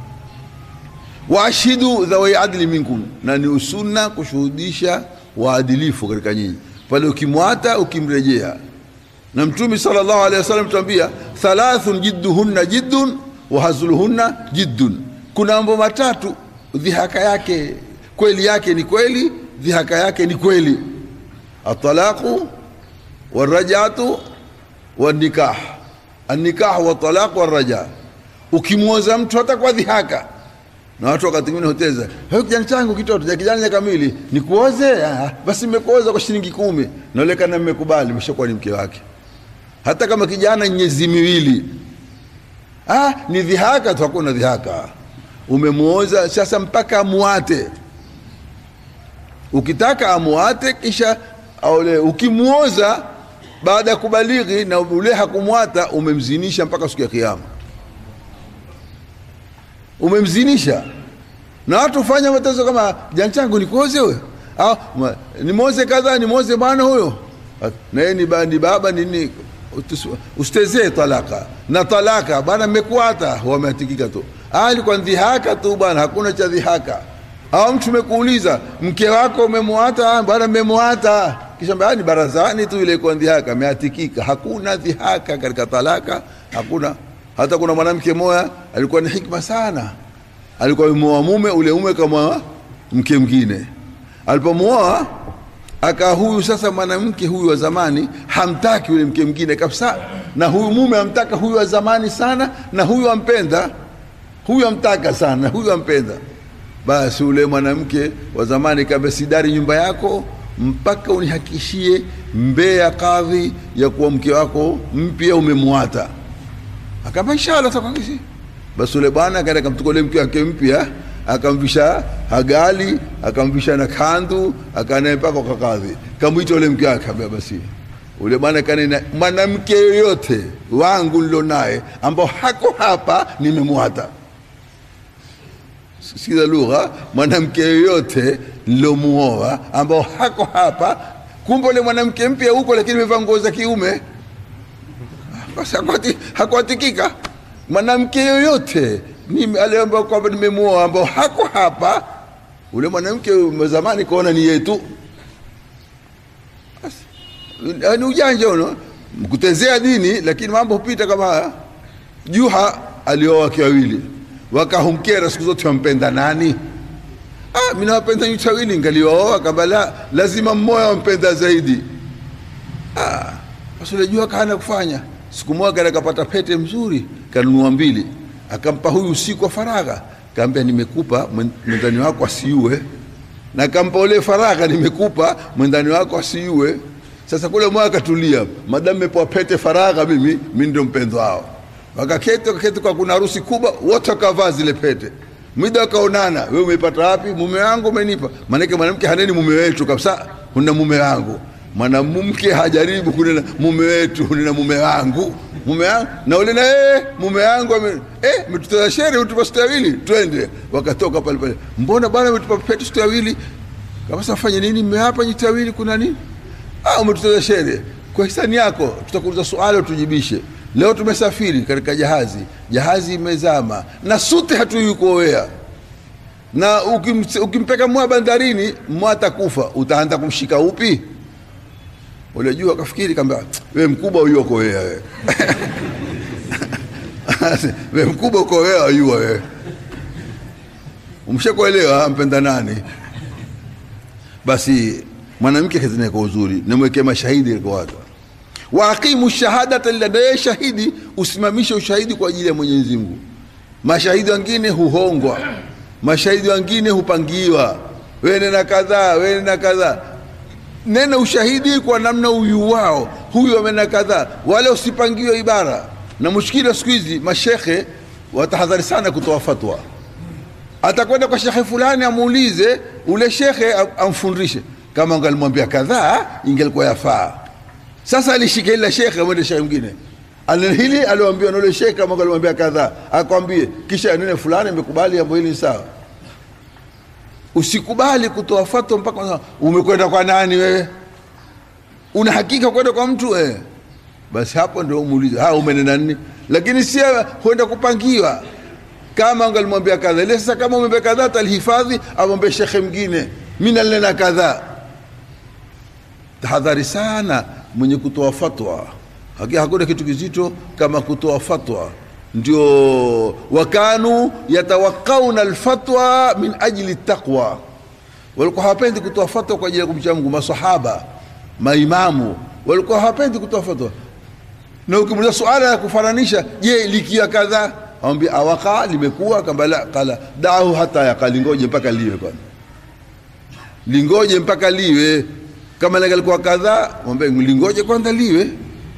waashidu dhawai adli minkum na ni usunna kushuhudisha waadilifu katika nyinyi pale ukimwata ukimrejea na mtume sallallahu alaihi wasallam tuambia thalathun jidduhunna jiddun wa hazluhunna jiddun kuna mambo matatu dhihaka yake kweli yake ni kweli dhihaka yake ni kweli atalaqu warajatu wanikah annikah watalaq waraja ukimwoza mtu hata kwa dhihaka na watu wakati mwingine hoteza hey, kijana changu kitoto ja kijana kamili nikuoze ah, basi nimekuoza kwa shilingi kumi naonekana mmekubali mshakuwa ni mke wake hata kama kijana nyezi miwili ah, ni dhihaka tu hakuna dhihaka umemuoza sasa mpaka amuate ukitaka amuate kisha aole ukimuoza baada ya kubalighi na ule hakumwata umemzinisha mpaka siku ya kiyama umemzinisha na watu fanya matezo kama jana changu nikuoze huyo au ma- nimoze kadha nimoze bwana huyo na yeye ni, ba, ni baba nini utus- usitezee talaka na talaka bwana mmekuata wameatikika tu Ah, ilikuwa dhihaka tu bwana hakuna cha dhihaka au mtu mekuuliza mke wako umemwata "Ah, bwana mmemwata kisha mbaya ni barazani tu ile iko dhihaka ameatikika hakuna dhihaka katika talaka hakuna hata kuna mwanamke moya alikuwa ni hikma sana alikuwa ameoa mume ule mume kama mke mwingine alipomwoa aka huyu sasa mwanamke huyu wa zamani hamtaki yule mke mwingine kabisa na huyu mume amtaka huyu wa zamani sana na huyu ampenda huyu amtaka sana huyu ampenda basi ule mwanamke wa zamani kaambia sidari nyumba yako mpaka unihakishie mbee ya kadhi ya kuwa mke wako mpya umemwata akaambia inshallah takwakisi basi ule bwana akaenda akamchukua ule mke wake mpya akamvisha hagali akamvisha na kandu akanaye mpaka kwa kadhi kamwita ule mke wake akaambia basi ule bwana kanena mwanamke yoyote wangu nilo naye ambao hako hapa nimemwata sikiza lugha mwanamke yoyote nilomuoa ambao hako hapa kumbe ule mwanamke mpya huko lakini amevaa nguo za kiume basi hakuati- hakuatikika mwanamke yoyote ni- ale ambao kwamba nimemuoa ambao hako hapa ule mwanamke wa zamani kaona ni yetu Basi, ni ujanja uno kutezea dini lakini mambo hupita kama haya juha alioa wake wawili wakahumkera siku zote wampenda nani ah, mi nawapenda nyote wawili ngalioa kamba la lazima mmoja wampenda zaidi ah, basi unajua kaana kufanya siku moja kana kapata pete mzuri kanunua mbili akampa huyu usiku wa faragha kaambia nimekupa mwen- mwendani wako asiue na kampa ule faragha nimekupa mwendani wako asiue sasa kule moja akatulia madamu mepewa pete faragha mimi mi ndio mpendo wao wakaketi wakaketi kwa kuna harusi kubwa wote wakavaa zile pete mida wakaonana wewe umepata wapi mume wangu umenipa maanake mwanamke haneni mume wetu kabisa una mume wangu mwanamke hajaribu kunena mume wetu nina mume wangu mume wangu na ule na eh, mume wangu ame- eh, mtutoza shere utupa siku wawili twende wakatoka pale pale mbona bwana umetupa petu siku wawili kama sasa fanye nini mmehapa nyitawili kuna nini ah umetutoza shere kwa hisani yako tutakuuliza swali utujibishe leo tumesafiri katika jahazi jahazi imezama na sute hatujui kuowea na ukim- ukimpeka mwa bandarini mwa atakufa utaanza kumshika upi ule juu akafikiri kamba we mkubwa uyoko wewe we mkubwa uko wewe ayua wewe umshakuelewa mpenda nani basi mwanamke kazinaye kwa uzuri namwekee mashahidi kwa watu waaqimu shahadata lillahi shahidi usimamishe ushahidi kwa ajili ya Mwenyezi Mungu mashahidi wengine huhongwa mashahidi wengine hupangiwa wewe na kadhaa wewe na kadhaa nena ushahidi kwa namna uyu wao huyu amena kadhaa wala usipangiwe ibara na mushkili wa siku hizi mashekhe watahadhari sana kutoa fatwa atakwenda kwa shekhe fulani amuulize ule shekhe am- amfundishe kama angalimwambia kadhaa ingelikuwa yafaa sasa alishika ile shekhe amwende shekhe mwingine Anene hili aliambiwa na ule shekhe kama angalimwambia kadhaa akwambie kisha nene fulani imekubali jambo hili ni sawa usikubali kutoa fatwa mpaka unasema, umekwenda kwa nani wewe una hakika kwenda kwa mtu wewe basi hapo ndio umuulize ha umenena nini lakini si huenda kupangiwa kama angalimwambia kadha ile sasa kama umwambia kadhaa talihifadhi amwambie shekhe mwingine mimi nalinena kadhaa tahadhari sana mwenye kutoa fatwa Haki- hakuna kitu kizito kama kutoa fatwa ndio wakanu yatawakauna alfatwa min ajli taqwa walikuwa hawapendi kutoa fatwa kwa ajili ya kumcha Mungu masahaba maimamu walikuwa hawapendi kutoa fatwa na ukimuuliza suala ya kufananisha je likiwa kadhaa awambia awaka limekuwa kamba la kala dahu hata yaka lingoje mpaka liwe kwanza lingoje mpaka liwe kama lingalikuwa kadhaa mwambie lingoje kwanza liwe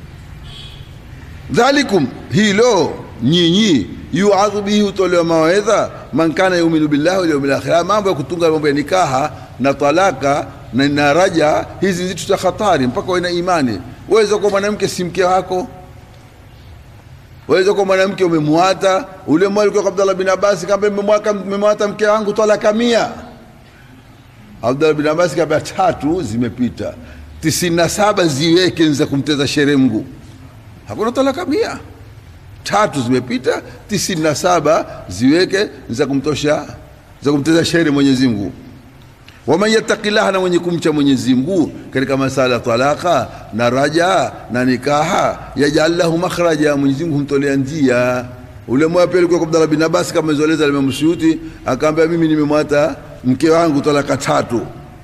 dhalikum hilo nyinyi yuadhu bihi hutolewa mawaidha man kana yuminu billahi wal yawmil akhir Haya mambo ya kutunga mambo ya nikaha na talaka na, na raja hizi ni vitu za hatari mpaka uwe na imani waweza kuwa mwanamke si mke wako waweza kuwa mwanamke umemwata ule mwali kwa Abdallah bin Abbas kamba mmemwaka mmemwata mke wangu talaka mia Abdallah bin Abbas kamba tatu zimepita tisini na saba ziweke ni za kumteza shere Mungu hakuna talaka mia tatu zimepita tisini na saba ziweke za kumtosha za kumteza shere Mwenyezi Mungu waman yattaqillaha, na mwenye kumcha Mwenyezi Mungu katika masala ya talaka na raja na nikaha, yajal lahu makhraja, Mwenyezi Mungu humtolea njia. Ule moja pia alikuwa kwa Abdallah bin Abbas kama izoeleza Imam Suyuti, akaambia mimi nimemwata mke wangu talaka tatu,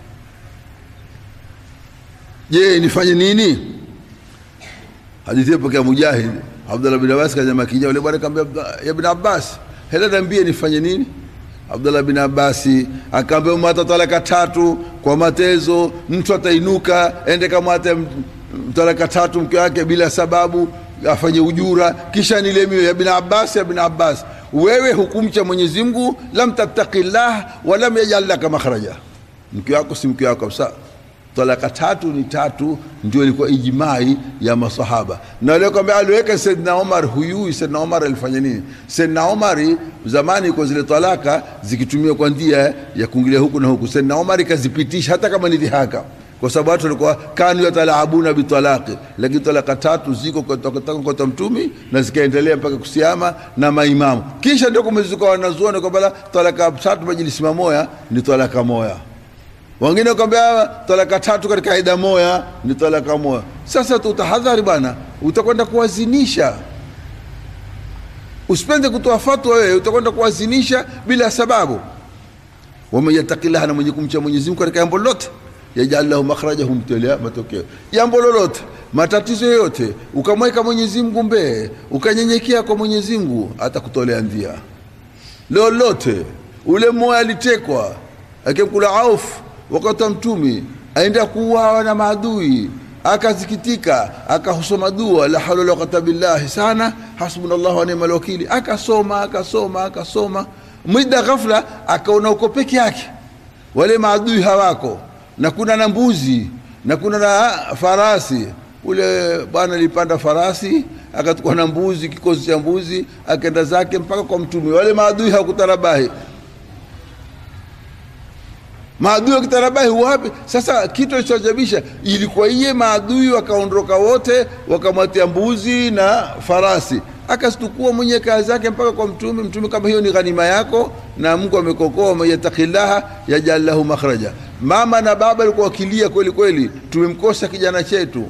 je nifanye nini? hadithi hiyo pokea Mujahid Abdullah bin Abbas kaja kija yule bwana akamwambia ya bin Abbas hela niambie nifanye nini Abdullah bin Abbas akaambia umata talaka tatu kwa matezo mtu atainuka ende kama ate talaka tatu mke wake bila sababu afanye ujura kisha nilemiwe ya bin Abbas ya bin Abbas wewe hukumcha Mwenyezi Mungu lam tattaqillah wa lam yaj'al laka makhraja mke wako si mke wako kabisa talaka tatu ni tatu ndio ilikuwa ijmai ya masahaba na leo kwamba aliweka Saidna Omar huyui Saidna Omar alifanya nini Saidna Omar zamani kwa zile talaka zikitumiwa kwa njia ya kuingilia huku na huku Saidna Omar kazipitisha hata kama ni dhihaka kwa sababu watu walikuwa kanu yatalaabuna bitalaqi lakini talaka tatu ziko kutoka kwa mtumi na zikaendelea mpaka kusiama na maimamu kisha ndio kumezuka wanazuoni kwamba talaka tatu majilisi mamoya ni talaka moya wengine wakwambia talaka tatu katika aida moya ni talaka moya. Sasa tutahadhari bwana, utakwenda kuwazinisha. Usipende kutoa fatwa wewe, utakwenda kuwazinisha bila sababu. waman yattaqillaha, na mwenye kumcha Mwenyezi Mungu katika jambo lolote, yajal lahu makhraja, humtolea matokeo. Jambo lolote, matatizo yoyote, ukamweka Mwenyezi Mungu mbee, ukanyenyekea kwa Mwenyezi Mungu, atakutolea njia lolote. Ule moya alitekwa akimkula Auf wakati wa mtumi aenda kuuawa na maadui akazikitika akasoma dua la hawla wala quwwata billahi sana hasbunallahu wa ni'mal wakili akasoma akasoma akasoma muda ghafla akaona uko peke yake wale maadui hawako na kuna na mbuzi na kuna na farasi ule bwana alipanda farasi akatukua na mbuzi kikosi cha mbuzi akaenda zake mpaka kwa mtume wale maadui hawakutarabahi maadui wakitarabahi wapi sasa kitu alichojabisha ilikuwa iye maadui wakaondoka wote wakamwatia mbuzi na farasi akastukua mwenye kazi zake mpaka kwa mtume mtume kama hiyo ni ghanima yako na mungu amekokoa man yattaqillaha yajal lahu makhraja mama na baba alikuwa wakilia kweli kweli tumemkosa kijana chetu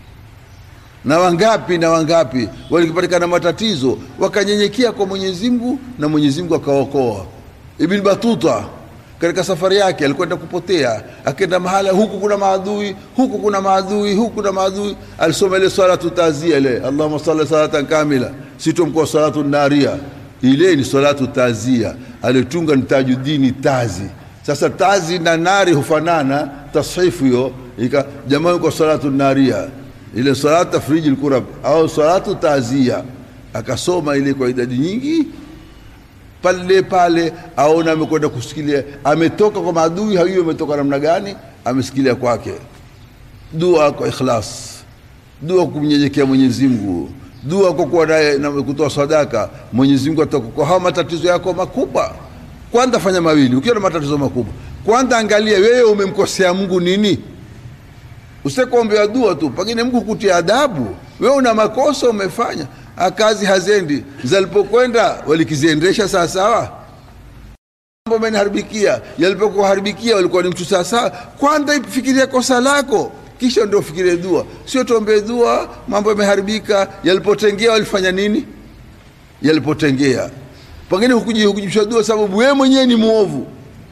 na wangapi na wangapi walipatikana matatizo wakanyenyekea kwa mwenyezi mungu na mwenyezi mungu akaokoa ibn batuta katika safari yake alikwenda kupotea akenda mahala huku kuna maadui huku kuna maadui huku kuna maadui alisoma ile salatu tazia ile allahumma salli salatan kamila sitomkoa salatu naria ile ni salatu tazia alitunga ni tajudini tazi sasa tazi na nari hufanana tashifu hiyo ika jamaa kwa salatu naria ile salatu tafriji lkurab au salatu tazia akasoma ile kwa idadi nyingi pale pale aona amekwenda kusikilia ametoka kwa maadui hajui ametoka namna gani amesikilia kwake dua kwa ikhlas dua kumnyenyekea mwenyezi mungu dua kwa kuwa naye na kutoa sadaka mwenyezi mungu atakukoa hawa matatizo yako makubwa kwanza fanya mawili ukiwa na matatizo makubwa kwanza angalia wewe umemkosea mungu nini usikuombea dua tu pengine mungu kutia adabu wewe una makosa umefanya kazi hazendi zalipokwenda walikiziendesha sawasawa mambo ameniharibikia yalipokuharibikia walikuwa ni mtu sawasawa kwanza fikiria kosa lako kisha ndio fikirie dua sio tuombee dua mambo yameharibika yalipotengea walifanya nini yalipotengea pengine hukujibisha dua sababu wewe mwenyewe ni mwovu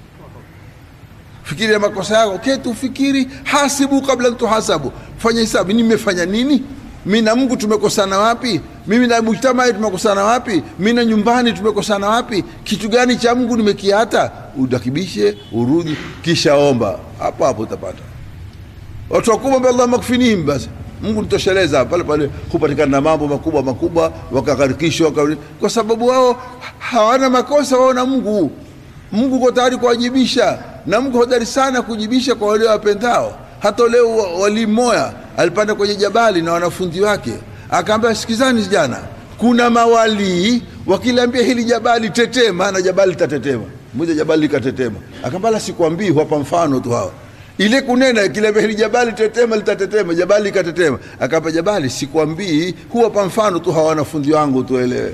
fikiria makosa yako ketu fikiri hasibu kabla tuhasabu fanya hisabu mimi nimefanya nini mi na mungu tumekosana wapi mimi na mujtamai tumekosana wapi mi na nyumbani tumekosana wapi kitu gani cha mungu nimekiata udakibishe urudi kisha omba hapo hapo utapata watu wakubwa allah makfinihim basi mungu nitosheleza pale pale hupatikana na mambo makubwa makubwa wakakarikishwa kwa sababu wao hawana makosa wao na mungu mungu uko tayari kuwajibisha na mungu hodari sana kujibisha kwa wale wapendao hata leo wali mmoya alipanda kwenye jabali na wanafunzi wake akaambia sikizani jana kuna mawalii wakiliambia hili jabali tetema na jabali litatetema moja jabali likatetema akaambia la sikwambii huwapa mfano tu hawa ile kunena kiliambia hili jabali tetema litatetema jabali likatetema akaambia jabali sikwambii huwapa mfano tu hawa wanafunzi wangu tuelewe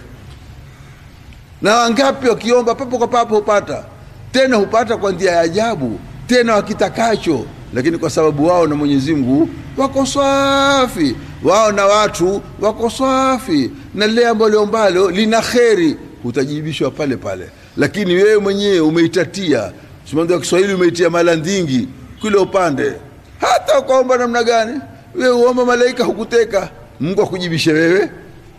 na wangapi wakiomba papo kwa papo hupata tena hupata kwa njia ya ajabu tena wakitakacho lakini kwa sababu wao na mwenyezi mungu wako swafi wao na watu wako swafi na lile ambalo liombalo lina kheri utajibishwa pale pale lakini wewe mwenyewe umeitatia simando wa kiswahili umeitia mala ndingi kule upande hata ukaomba namna gani wewe uomba malaika hukuteka mungu akujibishe wewe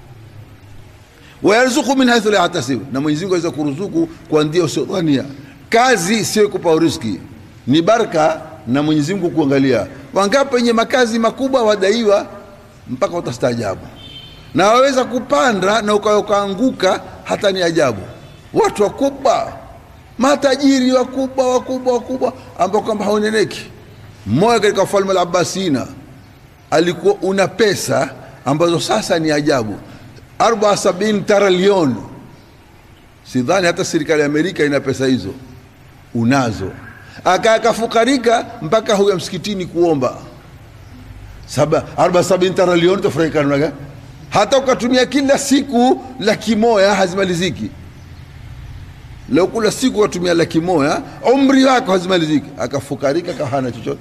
wayarzuku min haithu la yahtasibu na mwenyezi mungu aweza kuruzuku kwa ndia usiodhania kazi sio kupa uriski ni baraka na mwenyezi mungu kuangalia wangapi wenye makazi makubwa wadaiwa mpaka utastaajabu na waweza kupanda na ukaanguka hata ni ajabu watu wakubwa matajiri wakubwa wakubwa wakubwa ambao kwamba hauneneki mmoja katika ufalme la Abbasina alikuwa una pesa ambazo sasa ni ajabu arba sabini trilioni sidhani hata serikali ya Amerika ina pesa hizo unazo akaakafukarika mpaka huya msikitini kuomba saba arba sabini trilioni tofurahika namna gani hata ukatumia kila siku laki moja hazimaliziki leo kula siku watumia laki moja umri wako hazimaliziki akafukarika kahana chochote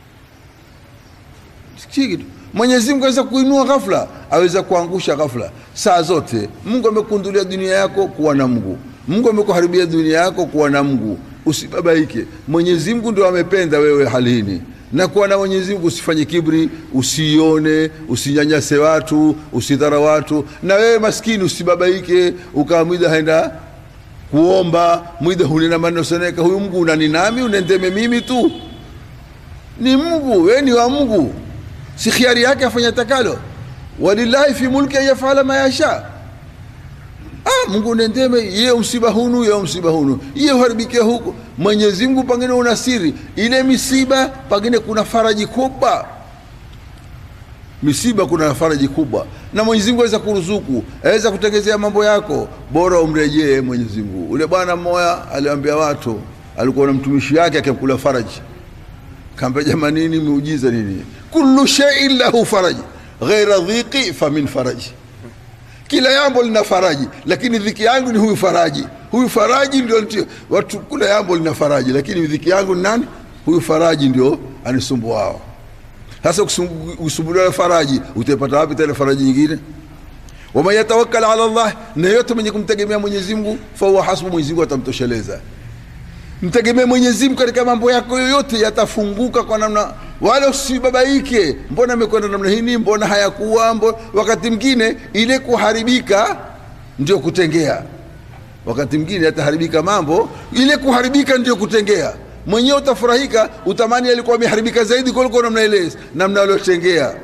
kitu mwenyezi mungu aweza kuinua ghafla aweza kuangusha ghafla saa zote mungu amekundulia dunia yako kuwa na mungu mungu amekuharibia dunia yako kuwa na mungu usibabaike mwenyezi mungu ndio amependa wewe halini na kuwa na mwenyezi mungu usifanye kibri usione usinyanyase watu usidhara watu na wewe maskini usibabaike ukawa mwida haenda kuomba mwida hunena maneno seneka huyu mungu unani nami unendeme mimi tu ni mungu wewe ni wa mungu si khiari yake afanya takalo walillahi fi mulki an yafala ma yasha ah, mungu nendeme ye msiba hunu ye msiba hunu iye uharibikia huko mwenyezi mungu pangine una siri ile misiba pangine kuna faraji kubwa misiba kuna faraji kubwa na mwenyezi mungu aweza kuruzuku aweza kutengezea mambo yako bora umrejee mwenyezi mungu ule bwana mmoja aliambia watu alikuwa na mtumishi yake akimkula faraji kaambia jamanini miujiza nini kullu shay'in lahu faraji ghaira dhiqi famin faraji kila jambo lina faraji lakini dhiki yangu ni huyu faraji huyu faraji ndio ndio- watu kula jambo lina faraji lakini dhiki yangu ni nani huyu faraji ndio anisumbuao sasa kusumbu- kusumbuliwa faraji utaipata wapi tena faraji nyingine waman yatawakkal ala llah na yote mwenye kumtegemea mwenyezi mungu fahuwa hasbu mwenyezi mungu atamtosheleza mtegemee mwenyezi mungu katika mambo yako yoyote yatafunguka kwa namna wala usibabaike mbona amekwenda namna hini mbona hayakuwa mbo wakati mwingine ile kuharibika ndio kutengea wakati mwingine yataharibika mambo ile kuharibika ndio kutengea mwenyewe utafurahika utamani alikuwa ameharibika zaidi kuliko namna ile namna aliotengea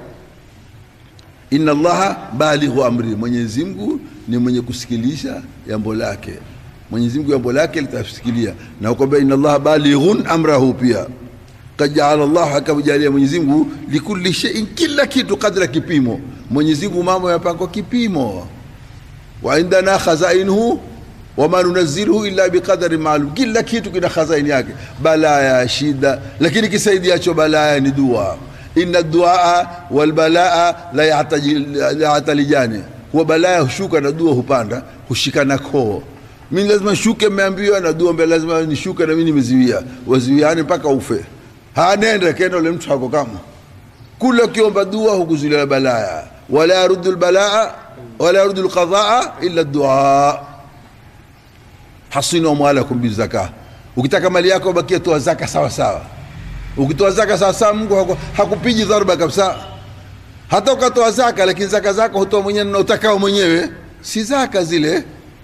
inna allaha balighu amri mwenyezi mungu ni mwenye kusikilisha jambo lake mwenyezi mungu jambo lake litasikilia na kwamba inna allaha balighun amrahu pia kad jaala llahu akajalia mwenyezi mungu likulli sheiin kila kitu kadra kipimo mwenyezi mungu mambo yapangwa kipimo wa indana khazainuhu wama nunaziluhu illa biqadari maalum kila kitu kina khazaini yake balaya shida lakini kisaidiacho balaya ni dua inna duaa walbalaa la yahtaji- la yahtalijani huwa balaya hushuka na dua hupanda hushikana koo mi lazima shuke mmeambiwa na dua mbele lazima nishuke na mi nimeziwia waziwiani mpaka ufe hanenda kenda ule mtu hako kama kula ukiomba dua hukuzulia balaya wala yaruddu lbalaa wala yaruddu lqadaa illa dua hasinu amwalakum bizaka ukitaka mali yako bakia toa zaka sawa sawa ukitoa zaka sawa sawa mungu haku- hakupiji dharba kabisa hata ukatoa zaka lakini zaka zako hutoa mwenyewe na utakao mwenyewe si zaka zile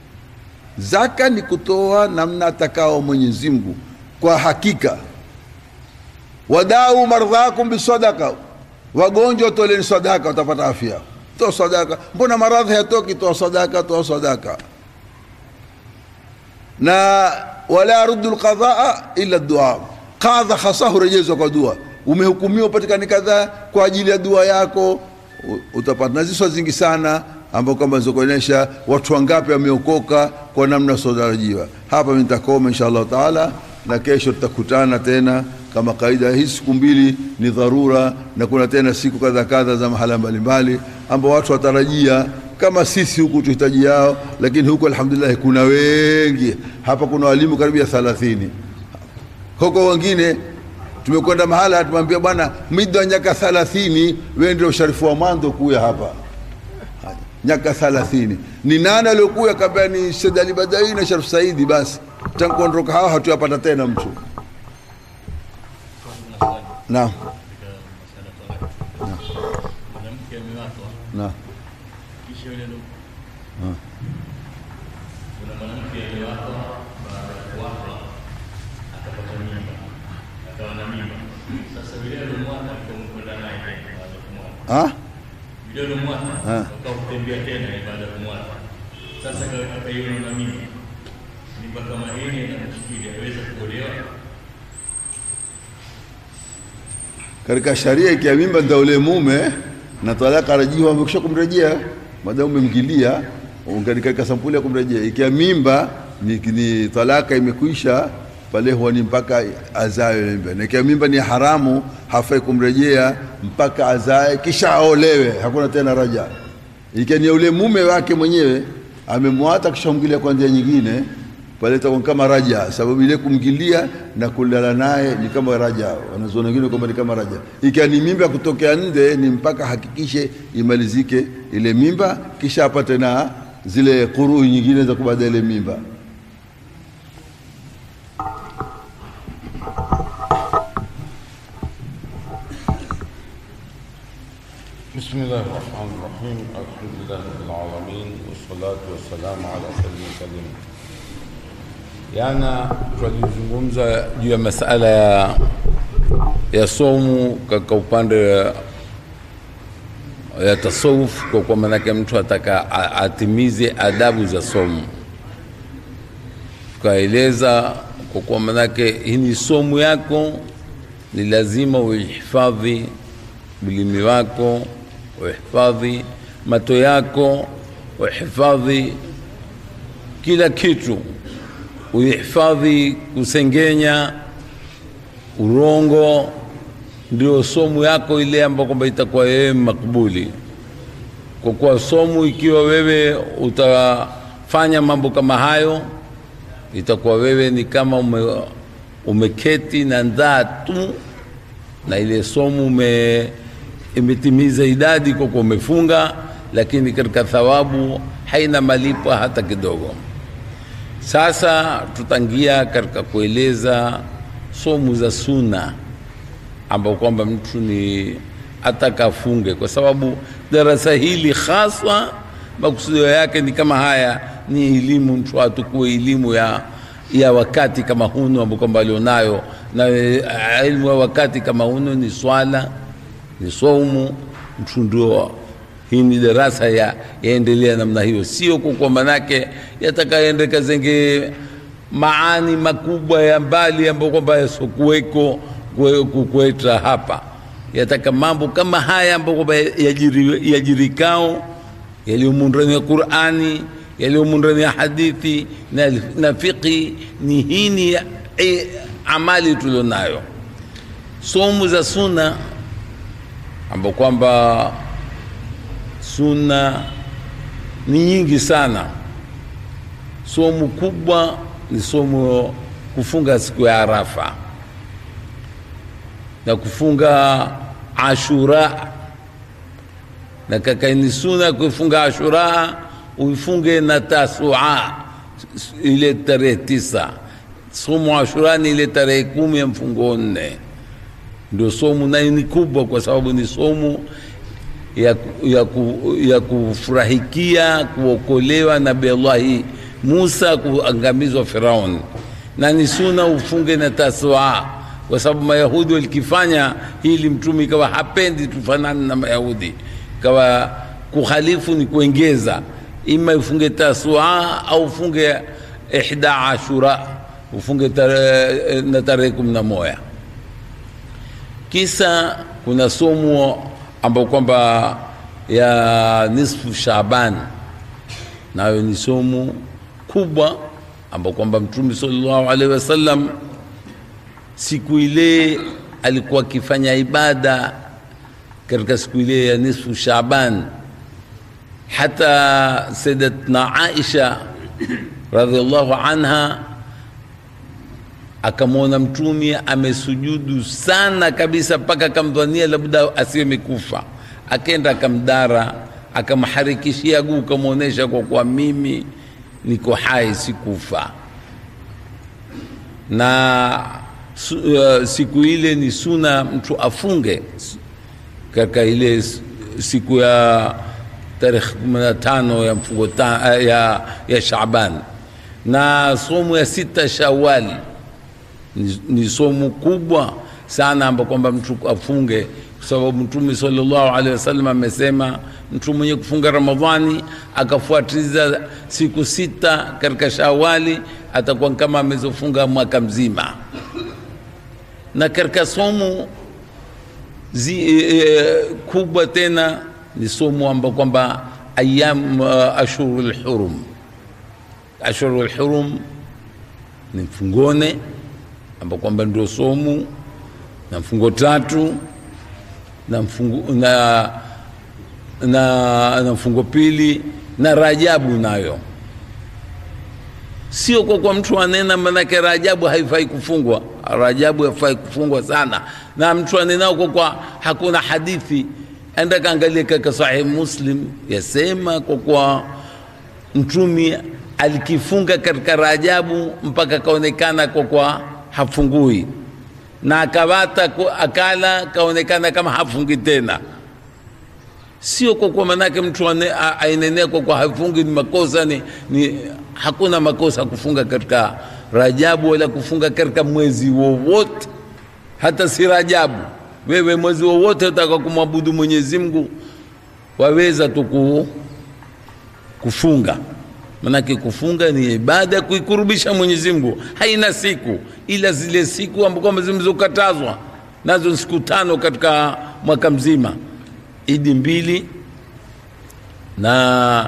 zaka ni kutoa namna atakao mwenyezi mungu kwa hakika wadau mardhakum bisadaka wagonjwa toleni sadaka watapata afya toa sadaka mbona maradhi hayatoki toa sadaka toa sadaka na wala yaruddu lqadhaa illa dua qadha hasa hurejezwa kwa dua umehukumiwa upatikane kadhaa kwa ajili ya dua yako u- utapata na ziswa zingi sana ambao kwamba zikuonyesha watu wangapi wameokoka kwa namna siotarajiwa hapa mimi nitakoma insha allahu taala na kesho tutakutana tena kama kaida hii siku mbili ni dharura na kuna tena siku kadha kadha za mahala mbalimbali ambao watu watarajia kama sisi huku tuhitaji yao lakini huku alhamdulillah kuna wengi hapa kuna walimu karibu ya thalathini huko wengine tumekwenda mahala tumwambia bwana mida wa nyaka thalathini wewe ndio usharifu wa mwanzo kuya hapa nyaka thalathini ni nani aliokuya kabla ni Said Ali Badai na Sharif Saidi basi tangu kuondoka hawa hatuyapata tena mtu naam mwanamke amewatwa naam kisha yule ndo kuna mwanamke aliyewatwa baada ya kuwatwa akapata mimba akawa na mimba sasa vile alomwata alipokwenda naye tena baada ya kumwata ah vile alomwata Ah. akakutembea tena baada ya kumwata sasa aka- akaiona na mimba mimba kama hili inamshikili aweza kuolewa katika sharia ikia mimba ndio ule mume na talaka rajiwa amekwisha kumrejea madamu umemgilia ungali katika sampuli ya kumrejea ikia mimba ni, ni talaka imekwisha pale huwa ni mpaka azae ile mimba na ikia mimba ni haramu hafai kumrejea mpaka azae kisha aolewe hakuna tena raja ikia ni ule mume wake mwenyewe amemwata kisha kumgilia kwa njia nyingine pale itakuwa kama raja, sababu ile kumgilia na kulala naye ni kama raja. Wanazuoni wengine kwamba ni kama raja. Ikiwa ni mimba kutokea nje, ni mpaka hakikishe imalizike ile mimba, kisha apate na zile kuruu nyingine za kubada ile mimba. بسم الله الرحمن الرحيم الحمد لله رب العالمين والصلاة والسلام على سيد المرسلين Jana tulizungumza juu ya masala ya, ya somu katika upande ya, ya tasawuf, kwa kwa maanake mtu ataka a- atimize adabu za somu. Tukaeleza kwa kwa maanake hii ni somu yako, ni lazima uihifadhi ulimi wako uhifadhi mato yako, uhifadhi kila kitu, uhifadhi kusengenya, urongo, ndio somu yako ile ambayo kwamba itakuwa wewe makbuli. Kwa kuwa somu, ikiwa wewe utafanya mambo kama hayo, itakuwa wewe ni kama ume, umeketi na ndhaa tu na ile somu ume, imetimiza idadi kwa kuwa umefunga, lakini katika thawabu haina malipo hata kidogo. Sasa tutangia katika kueleza somu za suna ambao kwamba mtu ni atakafunge, kwa sababu darasa hili haswa makusudio yake ni kama haya, ni elimu, mtu atukue elimu ya ya wakati kama huno ambao kwamba alionayo, na elimu ya wakati kama huno ni swala, ni saumu. Mtu ndio hii ni darasa ya yaendelea namna hiyo, sio kwa manake yatakaende kazenge maani makubwa ya mbali ambayo kwamba yasokuweko kukweta hapa, yataka mambo kama haya ambayo kwamba yajiri, yajirikao yaliyomo ndani ya Qur'ani yaliyomo ndani ya hadithi na, na fiqhi ni hini e, amali tulionayo. Somu za sunna ambao kwamba sunna ni nyingi sana. Somu kubwa ni somu kufunga siku ya Arafa na kufunga Ashura, na kakaini sunna kufunga Ashura uifunge na Tasua ile tarehe tisa. Somu Ashura ni ile tarehe kumi ya mfungo nne, ndio somu nayo ni kubwa, kwa sababu ni somu ya, ya, ku, ya kufurahikia kuokolewa Nabii Allahi Musa kuangamizwa Firauni, na ni suna ufunge na Tasua kwa sababu Mayahudi walikifanya hili, mtume ikawa hapendi tufanane na Mayahudi, kawa kuhalifu ni kuengeza ima ufunge tasua au ufunge ihda ashura ufunge tare, na tarehe kumi na moja. Kisa kuna somo ambao kwamba ya nisfu Shaaban, nayo ni somo kubwa ambao kwamba Mtume sallallahu alaihi wasallam siku ile alikuwa akifanya ibada katika siku ile ya nisfu Shaaban hata Sayyidatna Aisha radhiallahu anha akamwona mtumi amesujudu sana kabisa mpaka akamdhania labda asiwe amekufa, akenda akamdara, akamharikishia guu, kamwonyesha kwa kuwa mimi niko hai, sikufa. Na su, uh, siku ile ni suna mtu afunge katika ile siku ya tarehe kumi na tano ya mfungo ya, ya Shaaban na somu ya sita Shawali ni, ni somu kubwa sana ambapo kwamba mtu afunge, kwa sababu Mtume sallallahu alaihi wasallam amesema mtu mwenye kufunga Ramadhani akafuatiza siku sita katika Shawali atakuwa kama amezofunga mwaka mzima. Na katika somu zi, e, kubwa tena ni somo ambao kwamba ayam uh, ashurul hurum. Ashurul hurum ni mfungone ambao kwamba ndio somu na mfungo tatu na mfungo, na, na, na mfungo pili na Rajabu nayo sio kwa kwa mtu anena, manake Rajabu haifai kufungwa. Rajabu haifai kufungwa sana, na mtu anenao kwa kwa hakuna hadithi enda kaangalia kaka Sahih Muslim yasema kwa kuwa mtumi alikifunga katika Rajabu mpaka kaonekana kwa kwa hafungui, na akawata akala kaonekana kama hafungi tena. Sio kwa kwa manake mtu ainenea kwa kwa hafungi ni makosa ni, ni hakuna makosa kufunga katika Rajabu wala kufunga katika mwezi wowote, hata si Rajabu wewe mwezi wowote utaka kumwabudu Mwenyezi Mungu waweza tu kufunga. Manake kufunga ni ibada ya kuikurubisha Mwenyezi Mungu, haina siku ila zile siku ambazo zilizokatazwa nazo siku tano katika mwaka mzima, idi mbili na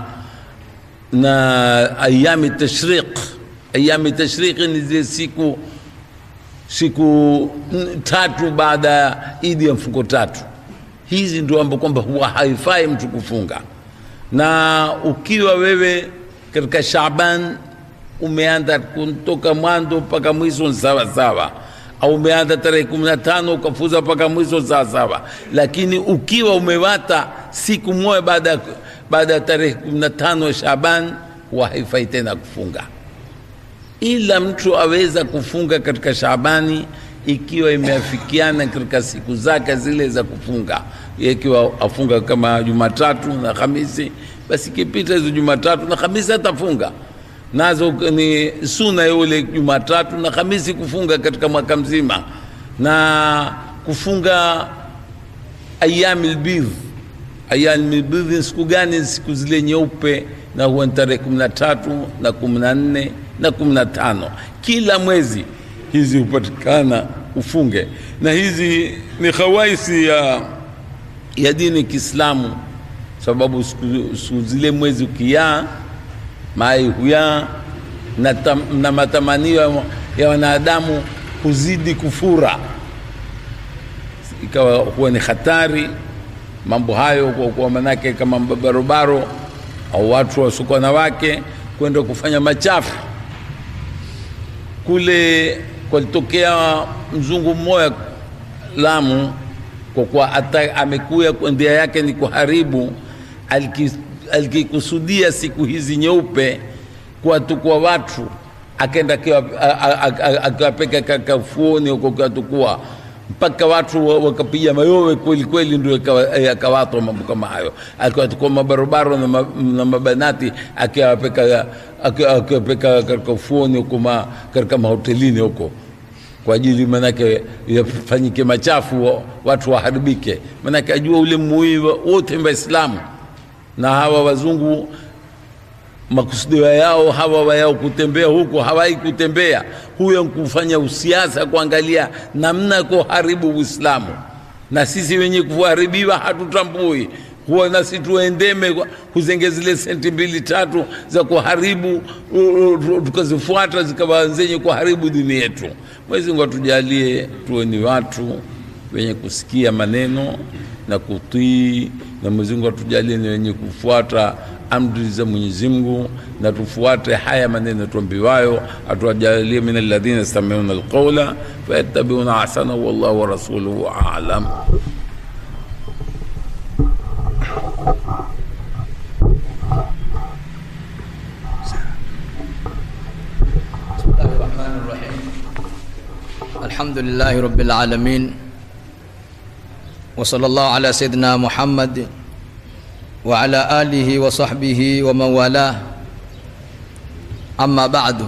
na ayami tashriq ayami tashriq ni zile siku siku n- tatu baada ya idi ya mfungo tatu hizi ndio ambapo kwamba huwa haifai mtu kufunga na ukiwa wewe katika shaban umeanza kutoka mwanzo mpaka mwisho ni sawa sawa au umeanza tarehe kumi na tano ukafuza mpaka mwisho sawa sawa lakini ukiwa umewata siku moja baada ya baada ya tarehe kumi na tano ya shaban huwa haifai tena kufunga ila mtu aweza kufunga katika Shabani ikiwa imeafikiana katika siku zake zile za kufunga, ikiwa afunga kama Jumatatu na Hamisi, basi ikipita hizo Jumatatu na Hamisi atafunga nazo ni suna yule Jumatatu na Hamisi kufunga katika mwaka mzima, na kufunga ayami lbidh. Ayami lbidh ni siku gani? Siku zile nyeupe, na huwa ni tarehe kumi na tatu na kumi na nne na kumi na tano kila mwezi hizi hupatikana ufunge, na hizi ni khawaisi ya, ya dini Kiislamu, sababu siku, siku zile mwezi ukiyaa mai huyaa na, tam, na matamanio ya- ya wanadamu huzidi kufura, ikawa huwa ni hatari mambo hayo, kwa kuwa manake kama barobaro au watu wasiokuwa na wake kwenda kufanya machafu kule kwalitokea mzungu mmoja Lamu, kwa kuwa ata amekuya kwa ndia yake ni kuharibu, aliki- alikikusudia siku hizi nyeupe kuwatukua watu, akaenda akiwa- a- a- a- a- akiwapeka kakafuoni huko akiwatukua mpaka watu wa- wakapiga mayowe kweli kweli, ndio yakawa- yakawatwa mambo kama hayo, akiwatukua mabarobaro na, ma, na mabanati akiwapeka aki- akiwapeka katika ufuoni huko ma- katika mahotelini huko kwa ajili manake yafanyike machafu wa- watu waharibike, manake ajua ule mui wote Waislamu na hawa wazungu makusudio yao hawa wayao kutembea huko hawai kutembea huyo kufanya usiasa kuangalia namna ya kuharibu Uislamu, na sisi wenye kuharibiwa hatutambui huwa nasi tuendeme kwa- kuzenge zile senti mbili tatu za kuharibu u- u- tukazifuata zikawa zenye kuharibu dini yetu. Mwenyezi Mungu atujalie tuwe ni watu wenye kusikia maneno na kutii, na Mwenyezi Mungu atujalie ni wenye kufuata amri za Mwenyezi Mungu na tufuate haya maneno tuambiwayo, atujalie min alladhina yastami'una alqawla fayattabi'una ahsana, wallahu wa rasuluhu a'lam. بسم الله الرحمن الرحيم الحمد لله رب العالمين وصلى الله على سيدنا محمد وعلى آله وصحبه ومن والاه أما بعد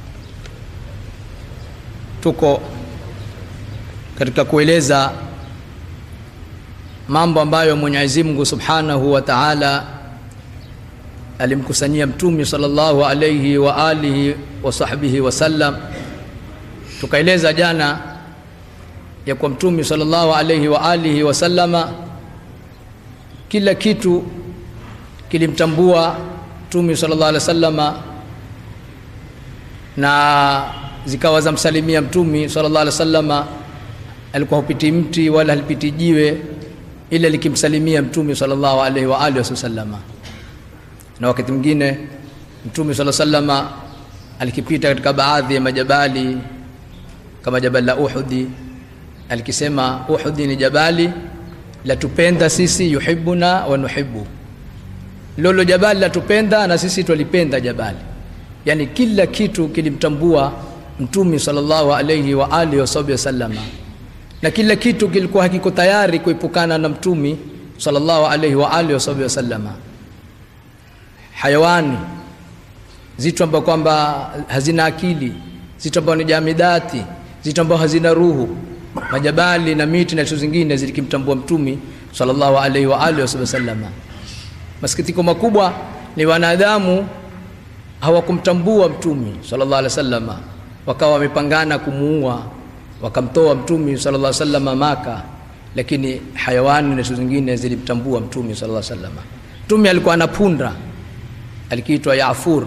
tuko katika kueleza mambo ambayo Mwenyezi Mungu Subhanahu wa Ta'ala alimkusanyia mtume sallallahu alayhi wa alihi wa sahbihi wasallam. Tukaeleza jana ya kwa mtume sallallahu alayhi wa alihi wasallama, kila kitu kilimtambua mtume sallallahu alayhi wasallama na zikawa zamsalimia mtume sallallahu alayhi wasallama. Alikuwa hupiti mti wala halipiti jiwe ila likimsalimia mtume sallallahu alayhi wa alihi wasallama na wakati mwingine mtume sala sallama alikipita katika baadhi ya majabali kama jabali la Uhudi, alikisema Uhudi ni jabali latupenda sisi, yuhibbuna wa nuhibbu, lolo jabali latupenda na sisi twalipenda jabali. Yani kila kitu kilimtambua mtume sallallahu alayhi wa alihi wasallama, na kila kitu kilikuwa hakiko tayari kuepukana na mtume sallallahu alayhi wa alihi wasallama hayawani, zitu ambazo kwamba hazina akili, zitu ambazo ni jamidati, zitu ambazo hazina ruhu, majabali na miti na vitu zingine zilikimtambua mtumi sallallahu alaihi wa alihi wasallama. Masikitiko makubwa ni wanadamu hawakumtambua mtumi sallallahu alaihi wasallama, wakawa wamepangana kumuua, wakamtoa mtumi sallallahu alaihi wasallama Maka, lakini hayawani na zingine zilimtambua mtume sallallahu alaihi wasallam mtume alikuwa ana punda alikiitwa yafur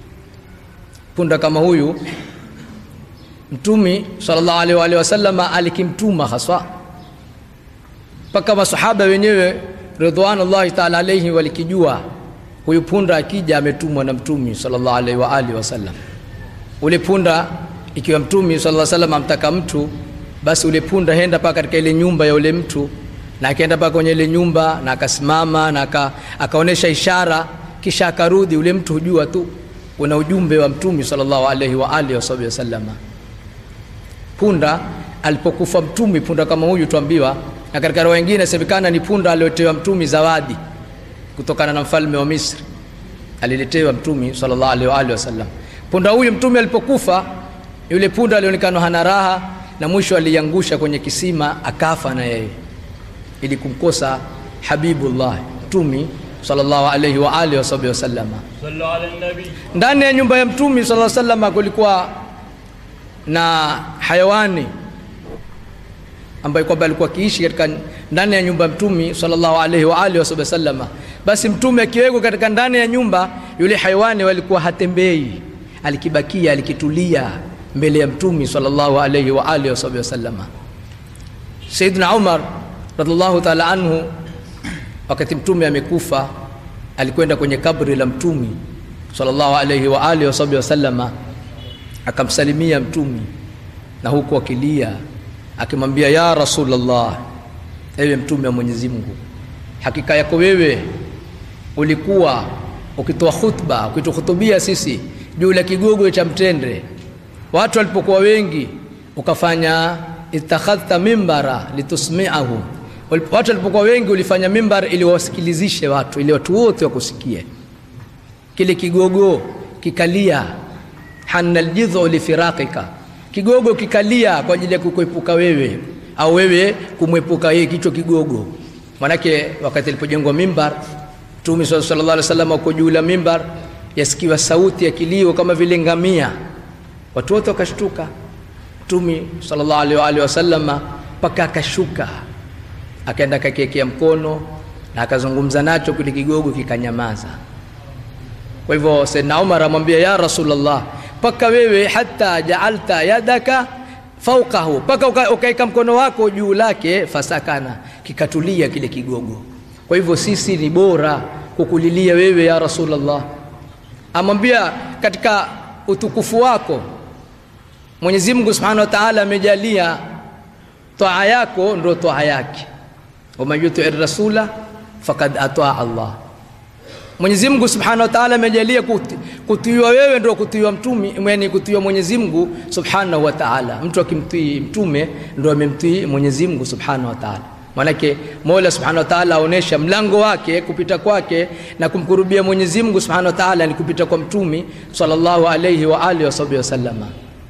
punda kama huyu mtume sallallahu alaihi wa alihi wasallam alikimtuma haswa mpaka masahaba wenyewe ridwanullahi taala alaihi walikijua huyu punda akija ametumwa na mtume sallallahu alaihi wa alihi wasallam ule punda ikiwa mtume sallallahu alaihi wasallam amtaka mtu basi ule punda henda paka katika ile nyumba ya ule mtu na akaenda paka kwenye ile nyumba na akasimama na aka, akaonesha ishara kisha akarudi ule mtu hujua tu una ujumbe wa mtume sallallahu alaihi wa alihi wasallam punda alipokufa mtume punda kama huyu tuambiwa na katika roho nyingine inasemekana ni punda aliotewa mtume zawadi kutokana na mfalme wa Misri aliletewa mtume sallallahu alaihi wa alihi wasallam punda huyu mtume alipokufa yule punda alionekana hana raha na mwisho aliangusha kwenye kisima akafa na yeye ili kumkosa habibullah mtume sallallahu alaihi wa alihi wasallam صلوا على النبي ndani ya nyumba ya mtume sallallahu alaihi wasallam kulikuwa na hayawani ambaye kwamba alikuwa akiishi katika ndani ya nyumba ya mtume sallallahu alaihi wa alihi wasallam basi mtume akiwekwa katika ndani ya nyumba yule hayawani walikuwa hatembei alikibakia alikitulia mbele ya mtume sallallahu alaihi wa alihi wasallam Saidina Umar radhiallahu ta'ala anhu wakati mtume amekufa alikwenda kwenye kabri la mtume sallallahu alaihi wa alihi wasallama akamsalimia mtume na huku akilia akimwambia ya rasulullah ewe mtume wa mwenyezi mungu hakika yako wewe ulikuwa ukitoa khutba ukituhutubia sisi juu la kigogo cha mtende watu walipokuwa wengi ukafanya ittakhadhta mimbara litusmi'ahu watu walipokuwa wengi ulifanya mimbar ili wasikilizishe watu ili watu wote wakusikie kile kigogo kikalia hanna aljidhu lifiraqika kigogo kikalia kwa ajili ya kukuepuka wewe au wewe kumwepuka yeye kichwa kigogo manake wakati alipojengwa mimbar mtume sallallahu alaihi wasallam uko juu la mimbar yasikiwa sauti ya kilio kama vile ngamia watu wote wakashtuka mtume sallallahu alaihi wasallam mpaka akashuka akaenda akakiekea mkono na akazungumza nacho kile kigogo kikanyamaza kwa hivyo Saidna Umar amwambia ya Rasulullah mpaka wewe hata jaalta yadaka faukahu mpaka ukaweka mkono wako juu lake fasakana kikatulia kile kigogo kwa hivyo sisi ni bora kukulilia wewe ya Rasulullah amwambia katika utukufu wako Mwenyezi Mungu Subhanahu wa Ta'ala amejalia taa yako ndio taa yake waman yutii rasula fakad ataa Allah Mwenyezi Mungu Subhanahu wa Ta'ala amejalia kutiiwa wewe ndio kutiiwa mtume yani kutiiwa Mwenyezi Mungu Subhanahu wa Ta'ala mtu akimtii mtume ndio amemtii Mwenyezi Mungu Subhanahu wa Ta'ala manake Mola Subhanahu wa Ta'ala aonesha mlango wake kupita kwake na kumkurubia Mwenyezi Mungu Subhanahu wa Ta'ala ni kupita kwa mtume sallallahu alayhi wa alihi wasallam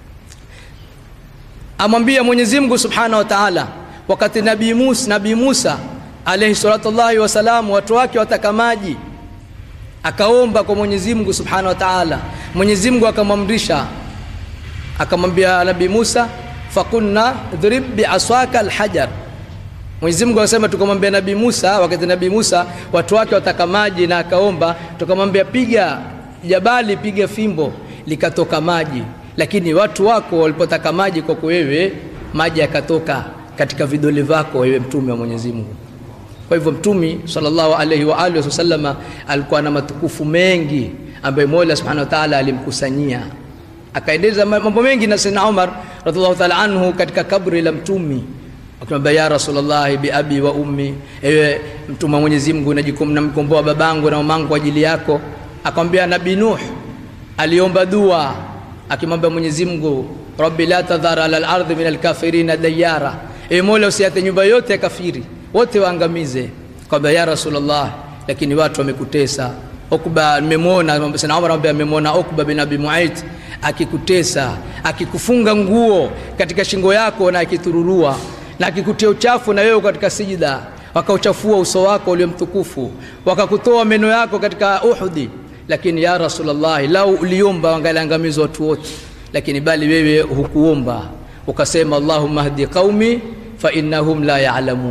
amwambia Mwenyezi Mungu Subhanahu wa Ta'ala wakati Nabii Musa Nabii Musa alayhi salatu Allahi wasalam watu wake wataka maji akaomba kwa Mwenyezi Mungu Subhanahu wa Ta'ala Mwenyezi Mungu akamwamrisha akamwambia Nabii Musa fakunna dhrib bi'aswaka alhajar Mwenyezi Mungu akasema tukamwambia Nabii Musa wakati Nabii Musa watu wake wataka maji na akaomba tukamwambia piga jabali piga fimbo likatoka maji lakini watu wako walipotaka maji kwako wewe maji yakatoka katika vidole vyako wewe mtume wa Mwenyezi Mungu kwa hivyo mtume sallallahu alaihi wa alihi wasallama alikuwa na matukufu mengi ambayo Mola Subhanahu wa Ta'ala alimkusanyia akaendeleza mambo mengi na Sayyidina Umar radhiallahu ta'ala anhu katika kabri la mtume akimwambia ya Rasulullah bi abi wa ummi ewe mtume wa Mwenyezi Mungu najikum namkomboa babangu na mamangu kwa ajili yako akamwambia Nabii Nuh aliomba dua akimwambia Mwenyezi Mungu rabbi la tadhara ala al-ardhi min al-kafirina dayara e Mola usiate nyumba yote ya kafiri wote waangamize kwamba ya Rasulullah lakini watu wamekutesa Ukba nimemwona Sayyidina Umar anamwambia amemwona Ukba bin Abi Muayt akikutesa akikufunga nguo katika shingo yako na akitururua na akikutia uchafu na wewe katika sijida wakauchafua uso wako ulio mtukufu wakakutoa meno yako katika Uhudi lakini ya Rasulullah lau uliomba wangaliangamizwa watu wote lakini bali wewe hukuomba ukasema Allahumma hdi qaumi fa innahum la ya'lamun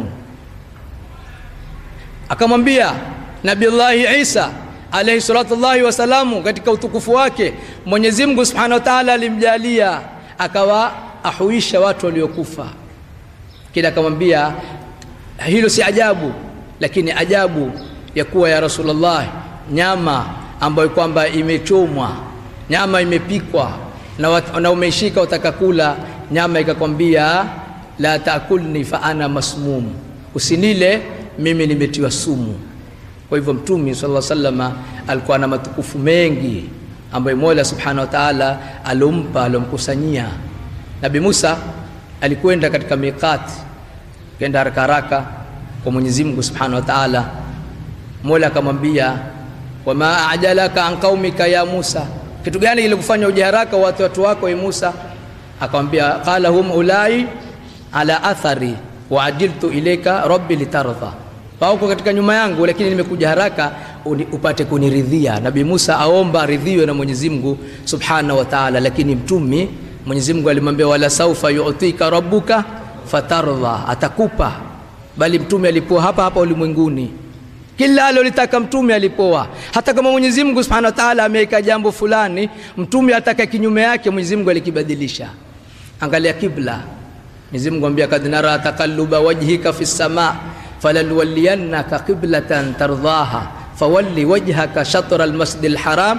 akamwambia nabillahi isa alayhi salatullahi wasalamu katika utukufu wake mwenyezi mungu subhanahu wa taala alimjalia akawa ahuisha watu waliokufa kila akamwambia hilo si ajabu lakini ajabu ya kuwa ya rasulullah nyama ambayo kwamba imechomwa nyama imepikwa na, wat, na umeishika utaka kula nyama ikakwambia la taakulni fa ana masmum usinile mimi nimetiwa sumu kwa hivyo mtume sala salama alikuwa na matukufu mengi ambayo mola subhanahu wa taala alompa alomkusanyia nabi musa alikwenda katika miqati kenda haraka haraka kwa mwenyezi mungu subhanahu wa taala mola akamwambia wama ajalaka an qaumika ya musa kitu gani kilikufanya uje haraka watu watu wako ya musa akamwambia qala hum ulai ala athari waajiltu ilaika rabbi litardha wauko katika nyuma yangu lakini nimekuja haraka uni, upate kuniridhia nabii musa aomba aridhiwe na mwenyezi mungu subhanahu wa taala lakini mtumi mwenyezi mungu alimwambia wala saufa yutika rabbuka fatardha atakupa bali mtume alipoa hapa hapa ulimwenguni kila alolitaka mtume alipoa hata kama mwenyezi mungu subhanahu wa taala ameweka jambo fulani mtume ataka kinyume yake mwenyezi mungu alikibadilisha angalia kibla mwenyezi mungu ambia kad nara taqalluba wajhika fi sama falanwalliyannaka qiblatan tardhaha fawalli wajhaka shatra almasjid alharam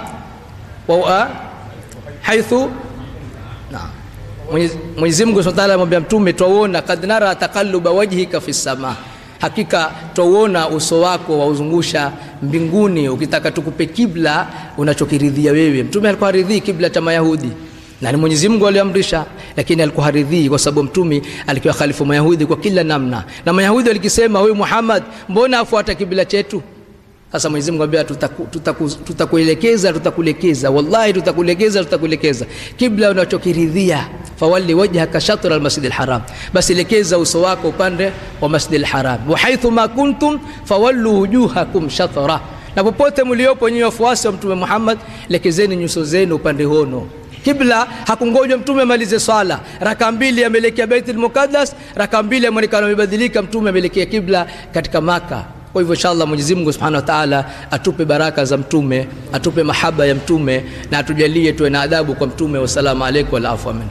wa haithu naam Mwenyezi Mungu Subhanahu wa Ta'ala amwambia mtume twauona kad nara taqalluba wajhika fi sama hakika twauona uso wako wauzungusha mbinguni ukitaka tukupe kibla unachokiridhia wewe mtume alikuwa haridhii kibla cha mayahudi na ni Mwenyezi Mungu aliamrisha lakini alikuwa haridhii kwa sababu mtume alikuwa khalifu mayahudi kwa kila namna na mayahudi walikisema wewe Muhammad mbona afuata kibla chetu sasa Mwenyezi Mungu ambia tutakuelekeza tutakulekeza wallahi tutakuelekeza tutakuelekeza kibla unachokiridhia fawalli wajhaka shatra almasjid alharam basi elekeza uso wako upande wa masjid alharam wa haithu ma kuntum fawallu wujuhakum shatra na popote mliopo nyinyi wafuasi wa mtume Muhammad lekezeni nyuso zenu upande hono kibla hakungojwa mtume amalize swala raka mbili ameelekea baitul muqaddas raka mbili ameonekana amebadilika mtume ameelekea kibla katika maka kwa hivyo inshallah Mwenyezi Mungu Subhanahu wa Ta'ala atupe baraka za mtume atupe mahaba ya mtume na atujalie tuwe na adabu kwa mtume wasalamu alaykum wal afwa minhu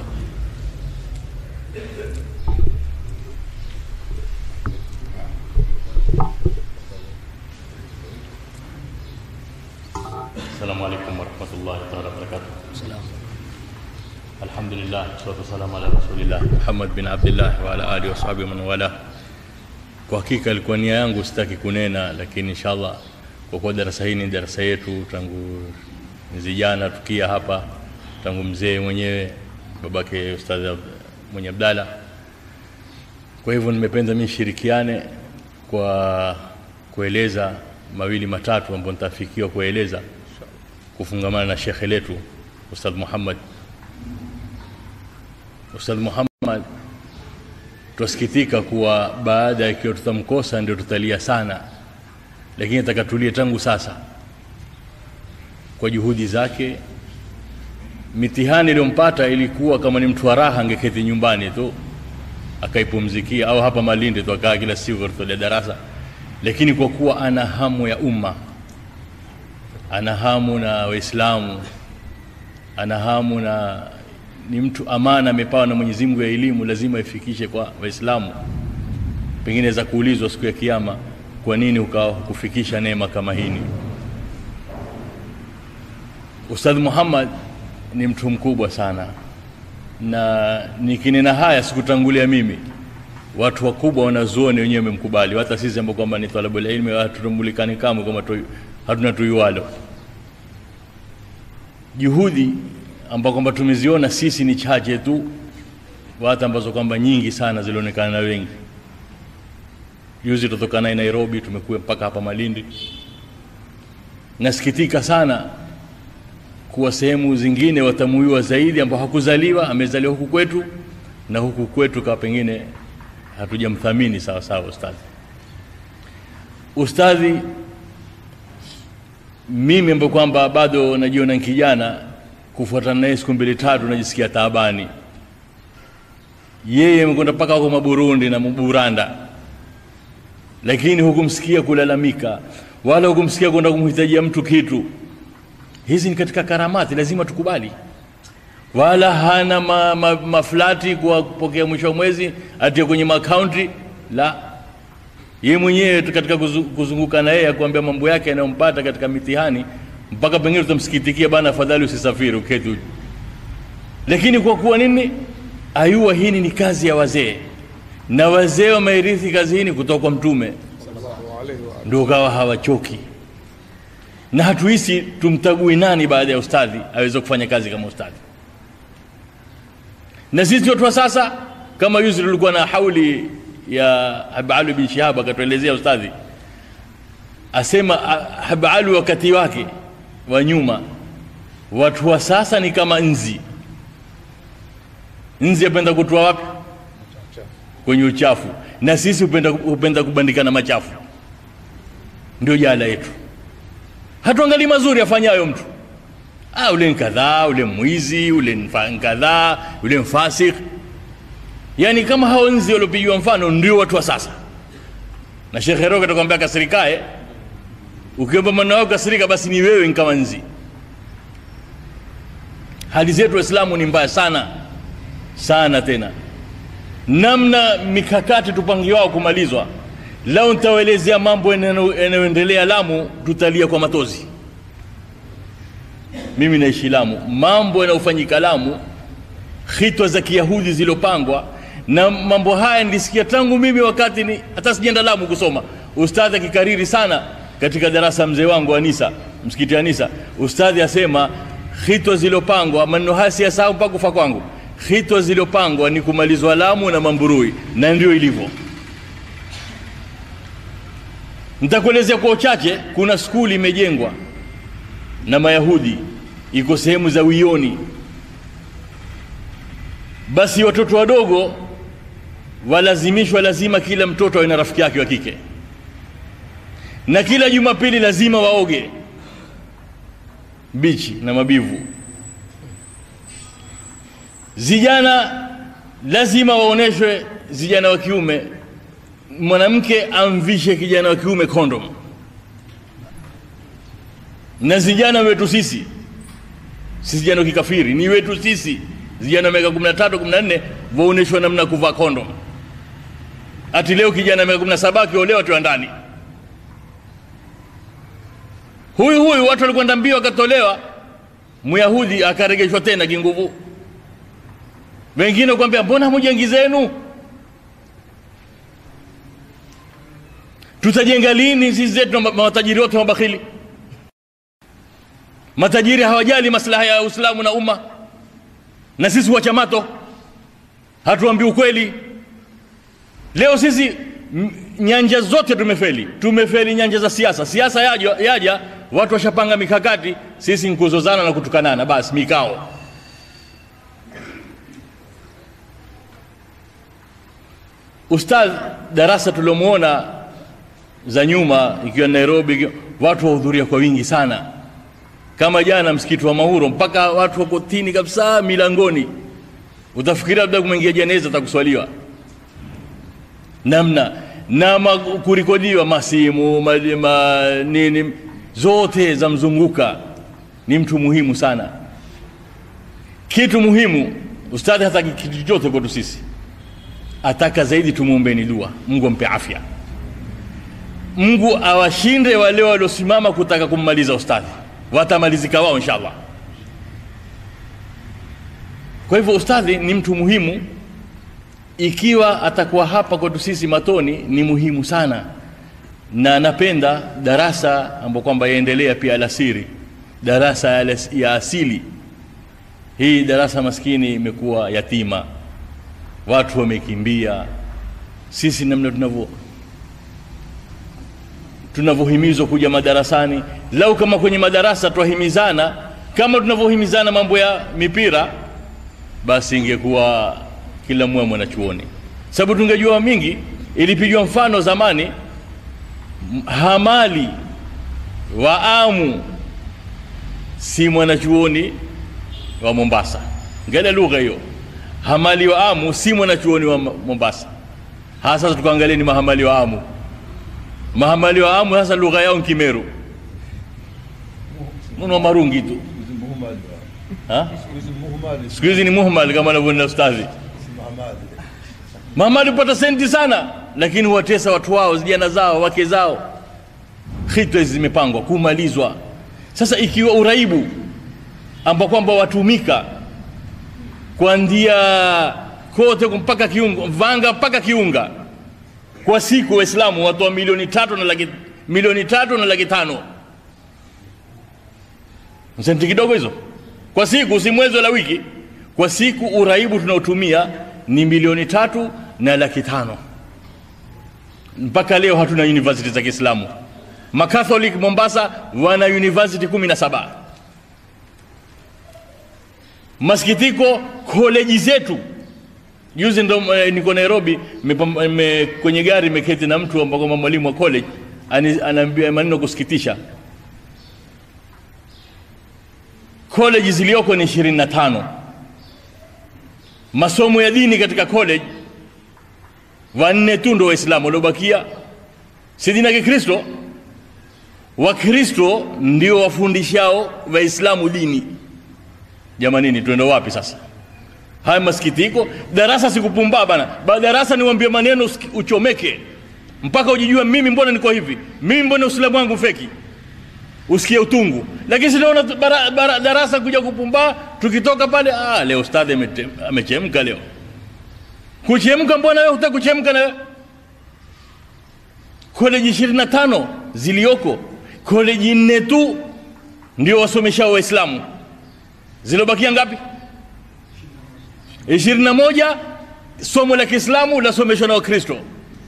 السلام عليكم ورحمة الله تعالى وبركاته الحمد لله والصلاة والسلام على رسول الله محمد bin Abdullah wa ala alihi wasahbihi man wala kwa hakika ilikuwa nia yangu sitaki kunena lakini inshallah kwa kuwa darasa hii ni darasa yetu tangu vijana tukia hapa tangu mzee mwenyewe babake ustadhi mwenye Abdalla kwa hivyo nimependa mimi shirikiane kwa kueleza mawili matatu ambayo nitafikiwa kueleza kufungamana na shekhe letu Ustadh Muhammad Ustadh Muhammad twasikitika kuwa baada ya ikiwa tutamkosa ndio tutalia sana lakini atakatulie tangu sasa kwa juhudi zake mitihani iliyompata ilikuwa kama ni mtu wa raha angeketi nyumbani tu akaipumzikia au hapa Malindi tu akaa kila siku kutolia darasa lakini kwa kuwa ana hamu ya umma ana hamu na waislamu ana hamu na ni mtu amana amepawa na Mwenyezi Mungu ya elimu lazima ifikishe kwa waislamu pengine za kuulizwa siku ya kiyama kwa nini ukawa kufikisha neema kama hini Ustadh Muhammad ni mtu mkubwa sana na nikinena haya sikutangulia mimi watu wakubwa wanazuoni wenyewe wamemkubali hata sisi ambao kwamba ni talabul ilmi hatutumulikani kamwe kama tu, hatuna tuyualo juhudi ambao kwamba tumeziona sisi ni chache tu hata ambazo kwamba nyingi sana zilionekana na wengi juzi tutoka naye Nairobi tumekuwa mpaka hapa Malindi nasikitika sana kuwa sehemu zingine watamuiwa zaidi ambao hakuzaliwa amezaliwa huku kwetu na huku kwetu kawa pengine hatujamthamini sawa sawa ustadhi ustadhi mimi ambaye kwamba bado najiona ni kijana kufuatana naye siku mbili tatu najisikia taabani yeye amekwenda mpaka huko maburundi na buranda lakini hukumsikia kulalamika wala hukumsikia kwenda kumhitajia mtu kitu hizi ni katika karamati lazima tukubali wala hana ma, ma, maflati kwa kupokea mwisho wa mwezi atie kwenye makaunti la ye mwenyewe tu katika kuzu- kuzunguka na yeye akuambia mambo yake yanayompata katika mitihani mpaka pengine tutamsikitikia bana afadhali usisafiri uketi uji lakini kwa kuwa nini ayua hini ni kazi ya wazee na wazee wameirithi kazi hini kutoka kwa mtume ndio kawa hawachoki na hatuhisi tumtagui nani baada ya ustadhi aweze kufanya kazi kama ustadhi na sisi watu wa sasa kama yuzi tulikuwa na hauli ya habalu bin shihab akatuelezea ustadhi asema ah, habalu wakati wake wa nyuma watu wa sasa ni kama nzi nzi apenda kutoa wapi kwenye uchafu na sisi hupenda, hupenda kubandikana machafu ndio jala yetu hatuangalii mazuri afanyayo mtu ah, ule nkadhaa ule mwizi ule nfa- nkadhaa ule mfasik yaani kama hao nzi waliopigiwa mfano ndio watu wa sasa na shekh heroga atakwambia kasirikae ukiomba maneno yao kasirika basi ni wewe ni kama nzi hali zetu waislamu ni mbaya sana sana tena namna mikakati tupangiwao kumalizwa lau nitawaelezea mambo yanayo- yanayoendelea lamu tutalia kwa matozi mimi naishi lamu mambo yanayofanyika lamu hitwa za kiyahudi zilizopangwa na mambo haya nilisikia tangu mimi wakati ni hata sijaenda lamu kusoma ustadhi akikariri sana katika darasa mzee wangu wa nisa msikiti wa nisa ustadhi asema hitwa zilizopangwa maneno haya siyasahau mpaka kufa kwangu hitwa zilizopangwa ni kumalizwa lamu na mamburui na ndio ilivyo nitakuelezea kwa uchache kuna skuli imejengwa na mayahudi iko sehemu za wioni basi watoto wadogo walazimishwa lazima kila mtoto awe na rafiki yake wa kike na kila jumapili lazima waoge bichi na mabivu zijana lazima waoneshwe zijana wa kiume mwanamke amvishe kijana wa kiume kondom na vijana wetu sisi si vijana wa kikafiri ni wetu sisi vijana wa miaka 13 14 waoneshwa namna ya kuvaa kondom ati leo kijana wa miaka 17 akiolewa tu ndani huyu huyu watu walikwenda mbio akatolewa myahudi akaregeshwa tena kinguvu wengine kuambia mbona mujengi zenu tutajenga lini sisi zetu na matajiri wote mabakhili matajiri hawajali maslaha ya uislamu na umma na sisi wachamato hatuambii ukweli leo sisi m- nyanja zote tumefeli tumefeli nyanja za siasa siasa yaja, yaja watu washapanga mikakati sisi ni kuzozana na kutukanana basi mikao ustadh darasa tuliomwona za nyuma ikiwa nairobi ikiwa- watu wahudhuria kwa wingi sana kama jana msikiti wa mahuro mpaka watu wako tini kabisa milangoni utafikiria labda kumeingia jeneza takuswaliwa namna na ma, kurekodiwa masimu ma, ma, nini zote za mzunguka ni mtu muhimu sana kitu muhimu ustadhi hataki kitu chochote kwetu sisi ataka zaidi tumwombeni dua mungu ampe afya mungu awashinde wale waliosimama kutaka kummaliza ustadhi watamalizika wao inshallah kwa hivyo ustadhi ni mtu muhimu ikiwa atakuwa hapa kwetu sisi matoni ni muhimu sana na napenda darasa ambayo kwamba yaendelea pia alasiri darasa ya alas- ya asili hii darasa maskini imekuwa yatima watu wamekimbia sisi namna tunavyo tunavyohimizwa kuja madarasani lau kama kwenye madarasa twahimizana kama tunavyohimizana mambo ya mipira basi ingekuwa kila mmoja mwanachuoni sababu tungejua mingi ilipigwa mfano zamani m- hamali wa amu si mwanachuoni wa mombasa ngale lugha hiyo hamali wa Amu si mwanachuoni wa Mombasa. Hasa sasa tukaangalia ni mahamali wa Amu. Mahamali wa Amu sasa lugha yao ni Kimeru, mno marungi tu Ha? siku hizi ni muhmal kama anavyoenda ustadhi. Mahamali hupata senti sana, lakini huwatesa watu wao, vijana zao, wake zao. Khitwa hizi zimepangwa kumalizwa. Sasa ikiwa uraibu ambao kwamba watumika kuanzia kote mpaka kiunga Vanga mpaka Kiunga kwa siku, Waislamu watoa milioni tatu na laki, milioni tatu na laki tano senti kidogo hizo kwa siku, si mwezi wala wiki. Kwa siku uraibu tunaotumia ni milioni tatu na laki tano. Mpaka leo hatuna university za Kiislamu. Makatholik Mombasa wana university kumi na saba. Masikitiko, koleji zetu juzi ndo eh, niko Nairobi mepam- me, kwenye gari meketi na mtu ambao kama mwalimu wa college ani- anaambia maneno kusikitisha. College zilizoko ni ishirini na tano. Masomo ya dini katika college wanne tu ndo Waislamu waliobakia, si dini ya Kikristo. Wakristo ndio wafundishao Waislamu dini. Jamanini, tuende wapi sasa? Haya masikitiko. Darasa sikupumbaa bana, ba darasa niwambie maneno usiki- uchomeke mpaka ujijue, mimi mbona niko hivi, mimi mbona uislamu wangu feki, usikie utungu. Lakini sinaona tu- bara- bara- darasa kuja kupumbaa, tukitoka pale, ah, leo ustadhi amete- amechemka leo. Kuchemka, mbona wewe hutaki kuchemka na wewe? Koleji ishirini na tano zilioko, koleji nne tu ndio wasomeshao Waislamu, zilobakia ngapi? ishirini na moja somo la Kiislamu lasomeshwa na Wakristo.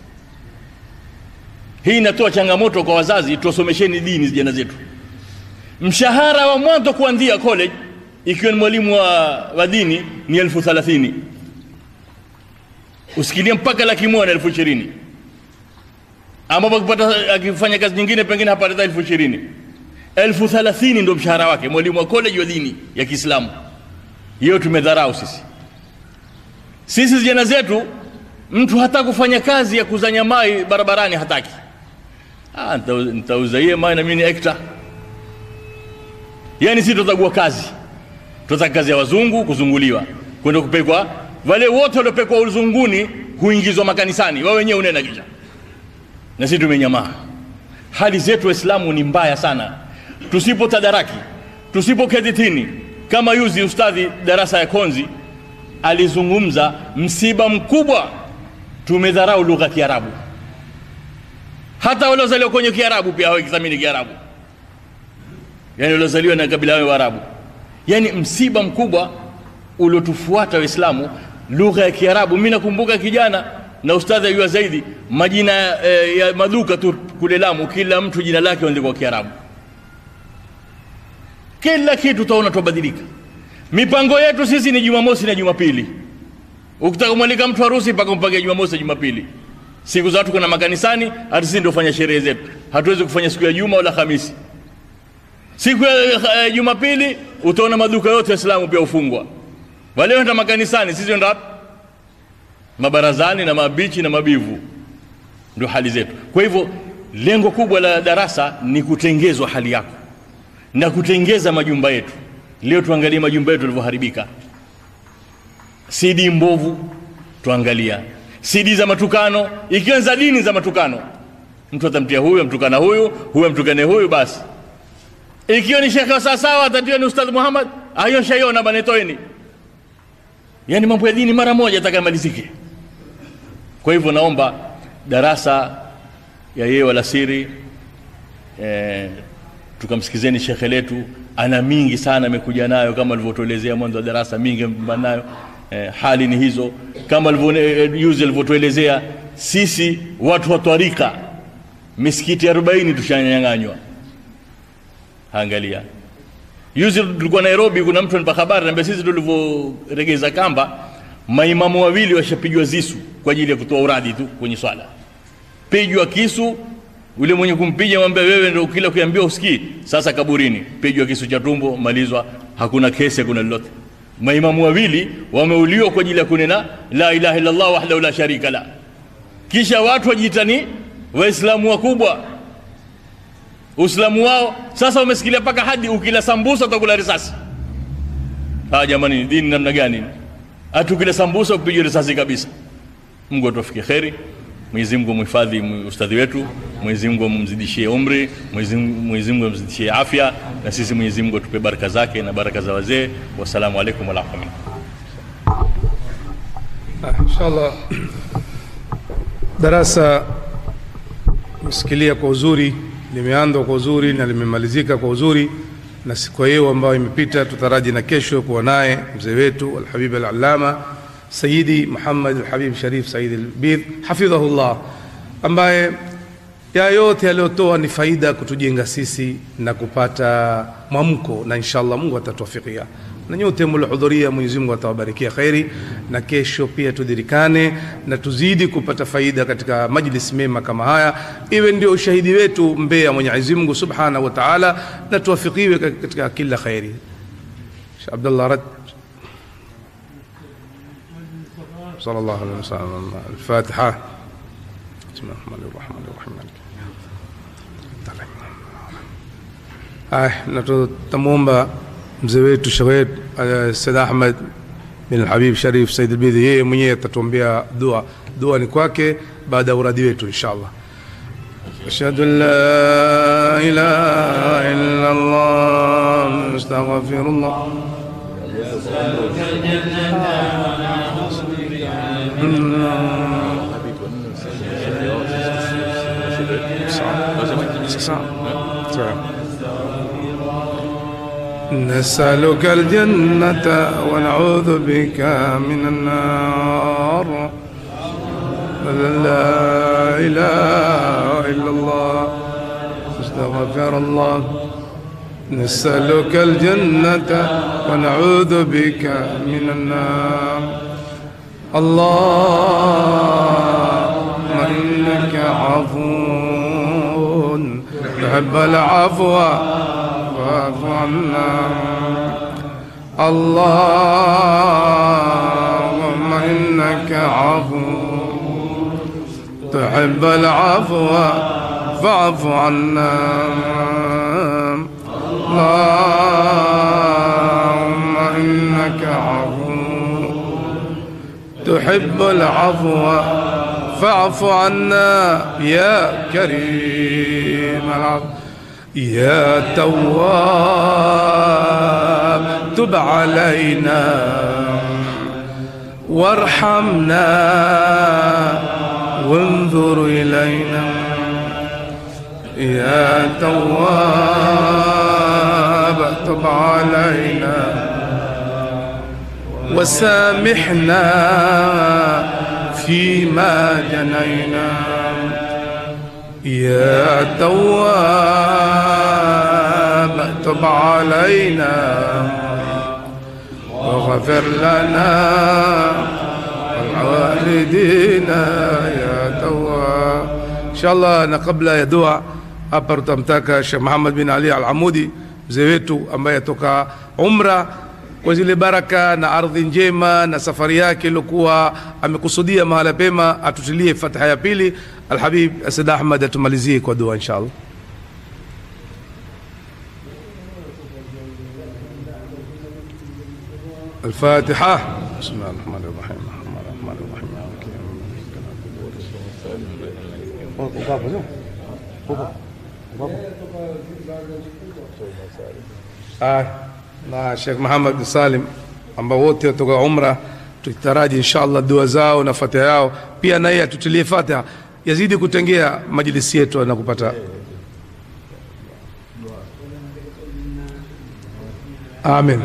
Hii inatoa changamoto kwa wazazi, tuwasomesheni dini vijana zetu. Mshahara wa mwanzo kuanzia college, ikiwa ni mwalimu wa, wa dini ni elfu thalathini usikilie mpaka laki moja na elfu ishirini ambapo akipata akifanya kazi nyingine pengine hapata hata elfu ishirini elfu thalathini ndo mshahara wake mwalimu wa college wa dini ya Kiislamu. Hiyo tumedharau sisi. Sisi vijana zetu, mtu hata kufanya kazi ya kuzanya mai barabarani hataki. Ah, nitau- nitauza hiye mai na mimi ni ekta. Yani si tutagua kazi, tutaka kazi ya wazungu kuzunguliwa, kwenda kupekwa. Wale wote waliopekwa uzunguni huingizwa makanisani, wao wenyewe unena kisha, na sisi tumenyamaa. Hali zetu Waislamu ni mbaya sana. Tusipo tadaraki, tusipoketi chini, kama yuzi ustadhi darasa ya Konzi alizungumza msiba mkubwa, tumedharau lugha ya Kiarabu. Hata waliozaliwa kwenye Kiarabu pia hawakithamini Kiarabu, yani waliozaliwa na kabila ya Waarabu. Yani msiba mkubwa uliotufuata Waislamu, lugha ya Kiarabu. Mimi nakumbuka kijana na ustadhi ayua zaidi, majina eh, ya maduka tu kule Lamu, kila mtu jina lake andikwa Kiarabu. Kila kitu utaona tubadilika. Mipango yetu sisi ni Jumamosi na Jumapili. Ukitaka kumwalika mtu harusi mpaka umpange Jumamosi na Jumapili. Siku za watu kuna makanisani, hata sisi ndio fanya sherehe zetu. Hatuwezi kufanya siku ya Juma wala Hamisi. Siku ya eh, Jumapili utaona maduka yote ya Islamu pia ufungwa. Wale wenda makanisani, sisi wenda wapi? Mabarazani na mabichi na mabivu. Ndio hali zetu. Kwa hivyo lengo kubwa la darasa ni kutengezwa hali yako na kutengeza majumba yetu. Leo tuangalie majumba yetu yalivyoharibika. CD mbovu tuangalia, CD za matukano, ikiwa za dini za matukano, mtu atamtia huyu amtukana huyu, huyu amtukane huyu, basi. Ikiwa ni shekhe wa sawasawa, atatia ni Ustadh Muhammad, ayo shaiona bana, toeni. Yani mambo ya dini mara moja atakamalizike. Kwa hivyo naomba darasa ya yeye wala siri eh, tukamsikizeni shekhe letu, ana mingi sana amekuja nayo, kama alivyotuelezea mwanzo wa darasa, mingi amekuja nayo. Eh, hali ni hizo kama alivyojuzi alivyotuelezea. Sisi watu wa twarika misikiti 40 tushanyang'anywa. Angalia, juzi tulikuwa Nairobi, kuna mtu anipa habari naambia, sisi tulivyoregeza kamba, maimamu wawili washapigwa zisu kwa ajili ya kutoa uradi tu kwenye swala, pigwa kisu yule mwenye kumpiga mwambia wewe ndio kila ukiambiwa usikii. Sasa kaburini, pigwa kisu cha tumbo, malizwa, hakuna kesi, hakuna lolote. maimamu wawili wameuliwa kwa ajili ya kunena la ilaha illallah wahdahu la sharika la kisha watu wajiita ni waislamu wakubwa uislamu wao sasa umesikilia mpaka hadi ukila sambusa utakula risasi ah jamani ni dini namna gani hata ukila sambusa upigwe risasi kabisa mungu atufikie kheri mwenyezi mungu mhifadhi ustadhi wetu mwenyezi mungu amzidishie umri Mwenyezi Mungu- mwenyezi mungu amzidishie afya na sisi mwenyezi mungu atupe baraka zake na baraka za wazee wassalamu alaikum warahmatullah Ah, inshallah darasa mesikilia kwa uzuri limeanzwa kwa uzuri na limemalizika kwa uzuri na siku hiyo ambayo imepita tutaraji na kesho kuwa naye mzee wetu alhabib alalama sayidi muhammad alhabib sharif said albidh hafidhahullah ambaye ya yote aliyotoa ni faida kutujenga sisi na kupata mwamko na inshallah mungu atatuafikia na nyote mliohudhuria mwenyezi mungu atawabarikia kheri na kesho pia tudhirikane na tuzidi kupata faida katika majlis mema kama haya iwe ndio ushahidi wetu mbele ya mwenyezi mungu subhanahu wa taala na tuwafikiwe katika kila kheri Sheikh abdullah rad صلى الله عليه وسلم الفاتحه بسم الله الرحمن الرحيم الرحيم مالك Haya, na tutamwomba mzee wetu Sheikh wetu uh, Said Ahmed bin Habib Sharif Said Albidhi, yeye mwenyewe atatuombea dua. Dua ni kwake baada ya uradi wetu inshallah. أشهد أن لا إله إلا الله أستغفر الله نسألك الجنة ونعوذ بك من النار لا إله إلا الله استغفر الله نسألك الجنة ونعوذ بك من النار اللهم إنك عفو تحب العفو فاعف عنا اللهم إنك عفو تحب العفو فاعف عنا اللهم إنك عفو تحب العفو فاعف عنا يا كريم العفو يا تواب تب علينا وارحمنا وانظر إلينا يا تواب تب علينا وسامحنا فيما جنينا يا تواب تب علينا واغفر لنا والوالدينا يا تواب ان شاء الله na kabla ya dua hapa tutamtaka Sheikh Muhammad bin Ali Al-Amudi mzee wetu ambaye atoka umra kwa zile baraka na ardhi njema na safari yake iliyokuwa amekusudia mahala pema atutilie fatiha ya pili alhabib Asad Ahmad atumalizie kwa dua inshallah الفاتحة بسم الله الرحمن الرحيم الرحمن الرحمن الرحيم مالك يوم الدين na Sheikh Muhammad bin Salim ambao wote watoka umra tukitaraji inshallah dua zao na fatiha yao pia na yeye atutilie fatiha yazidi kutengea majlisi yetu na kupata amin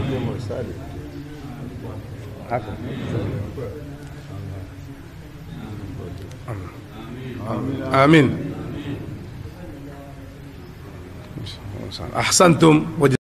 amin ahsantum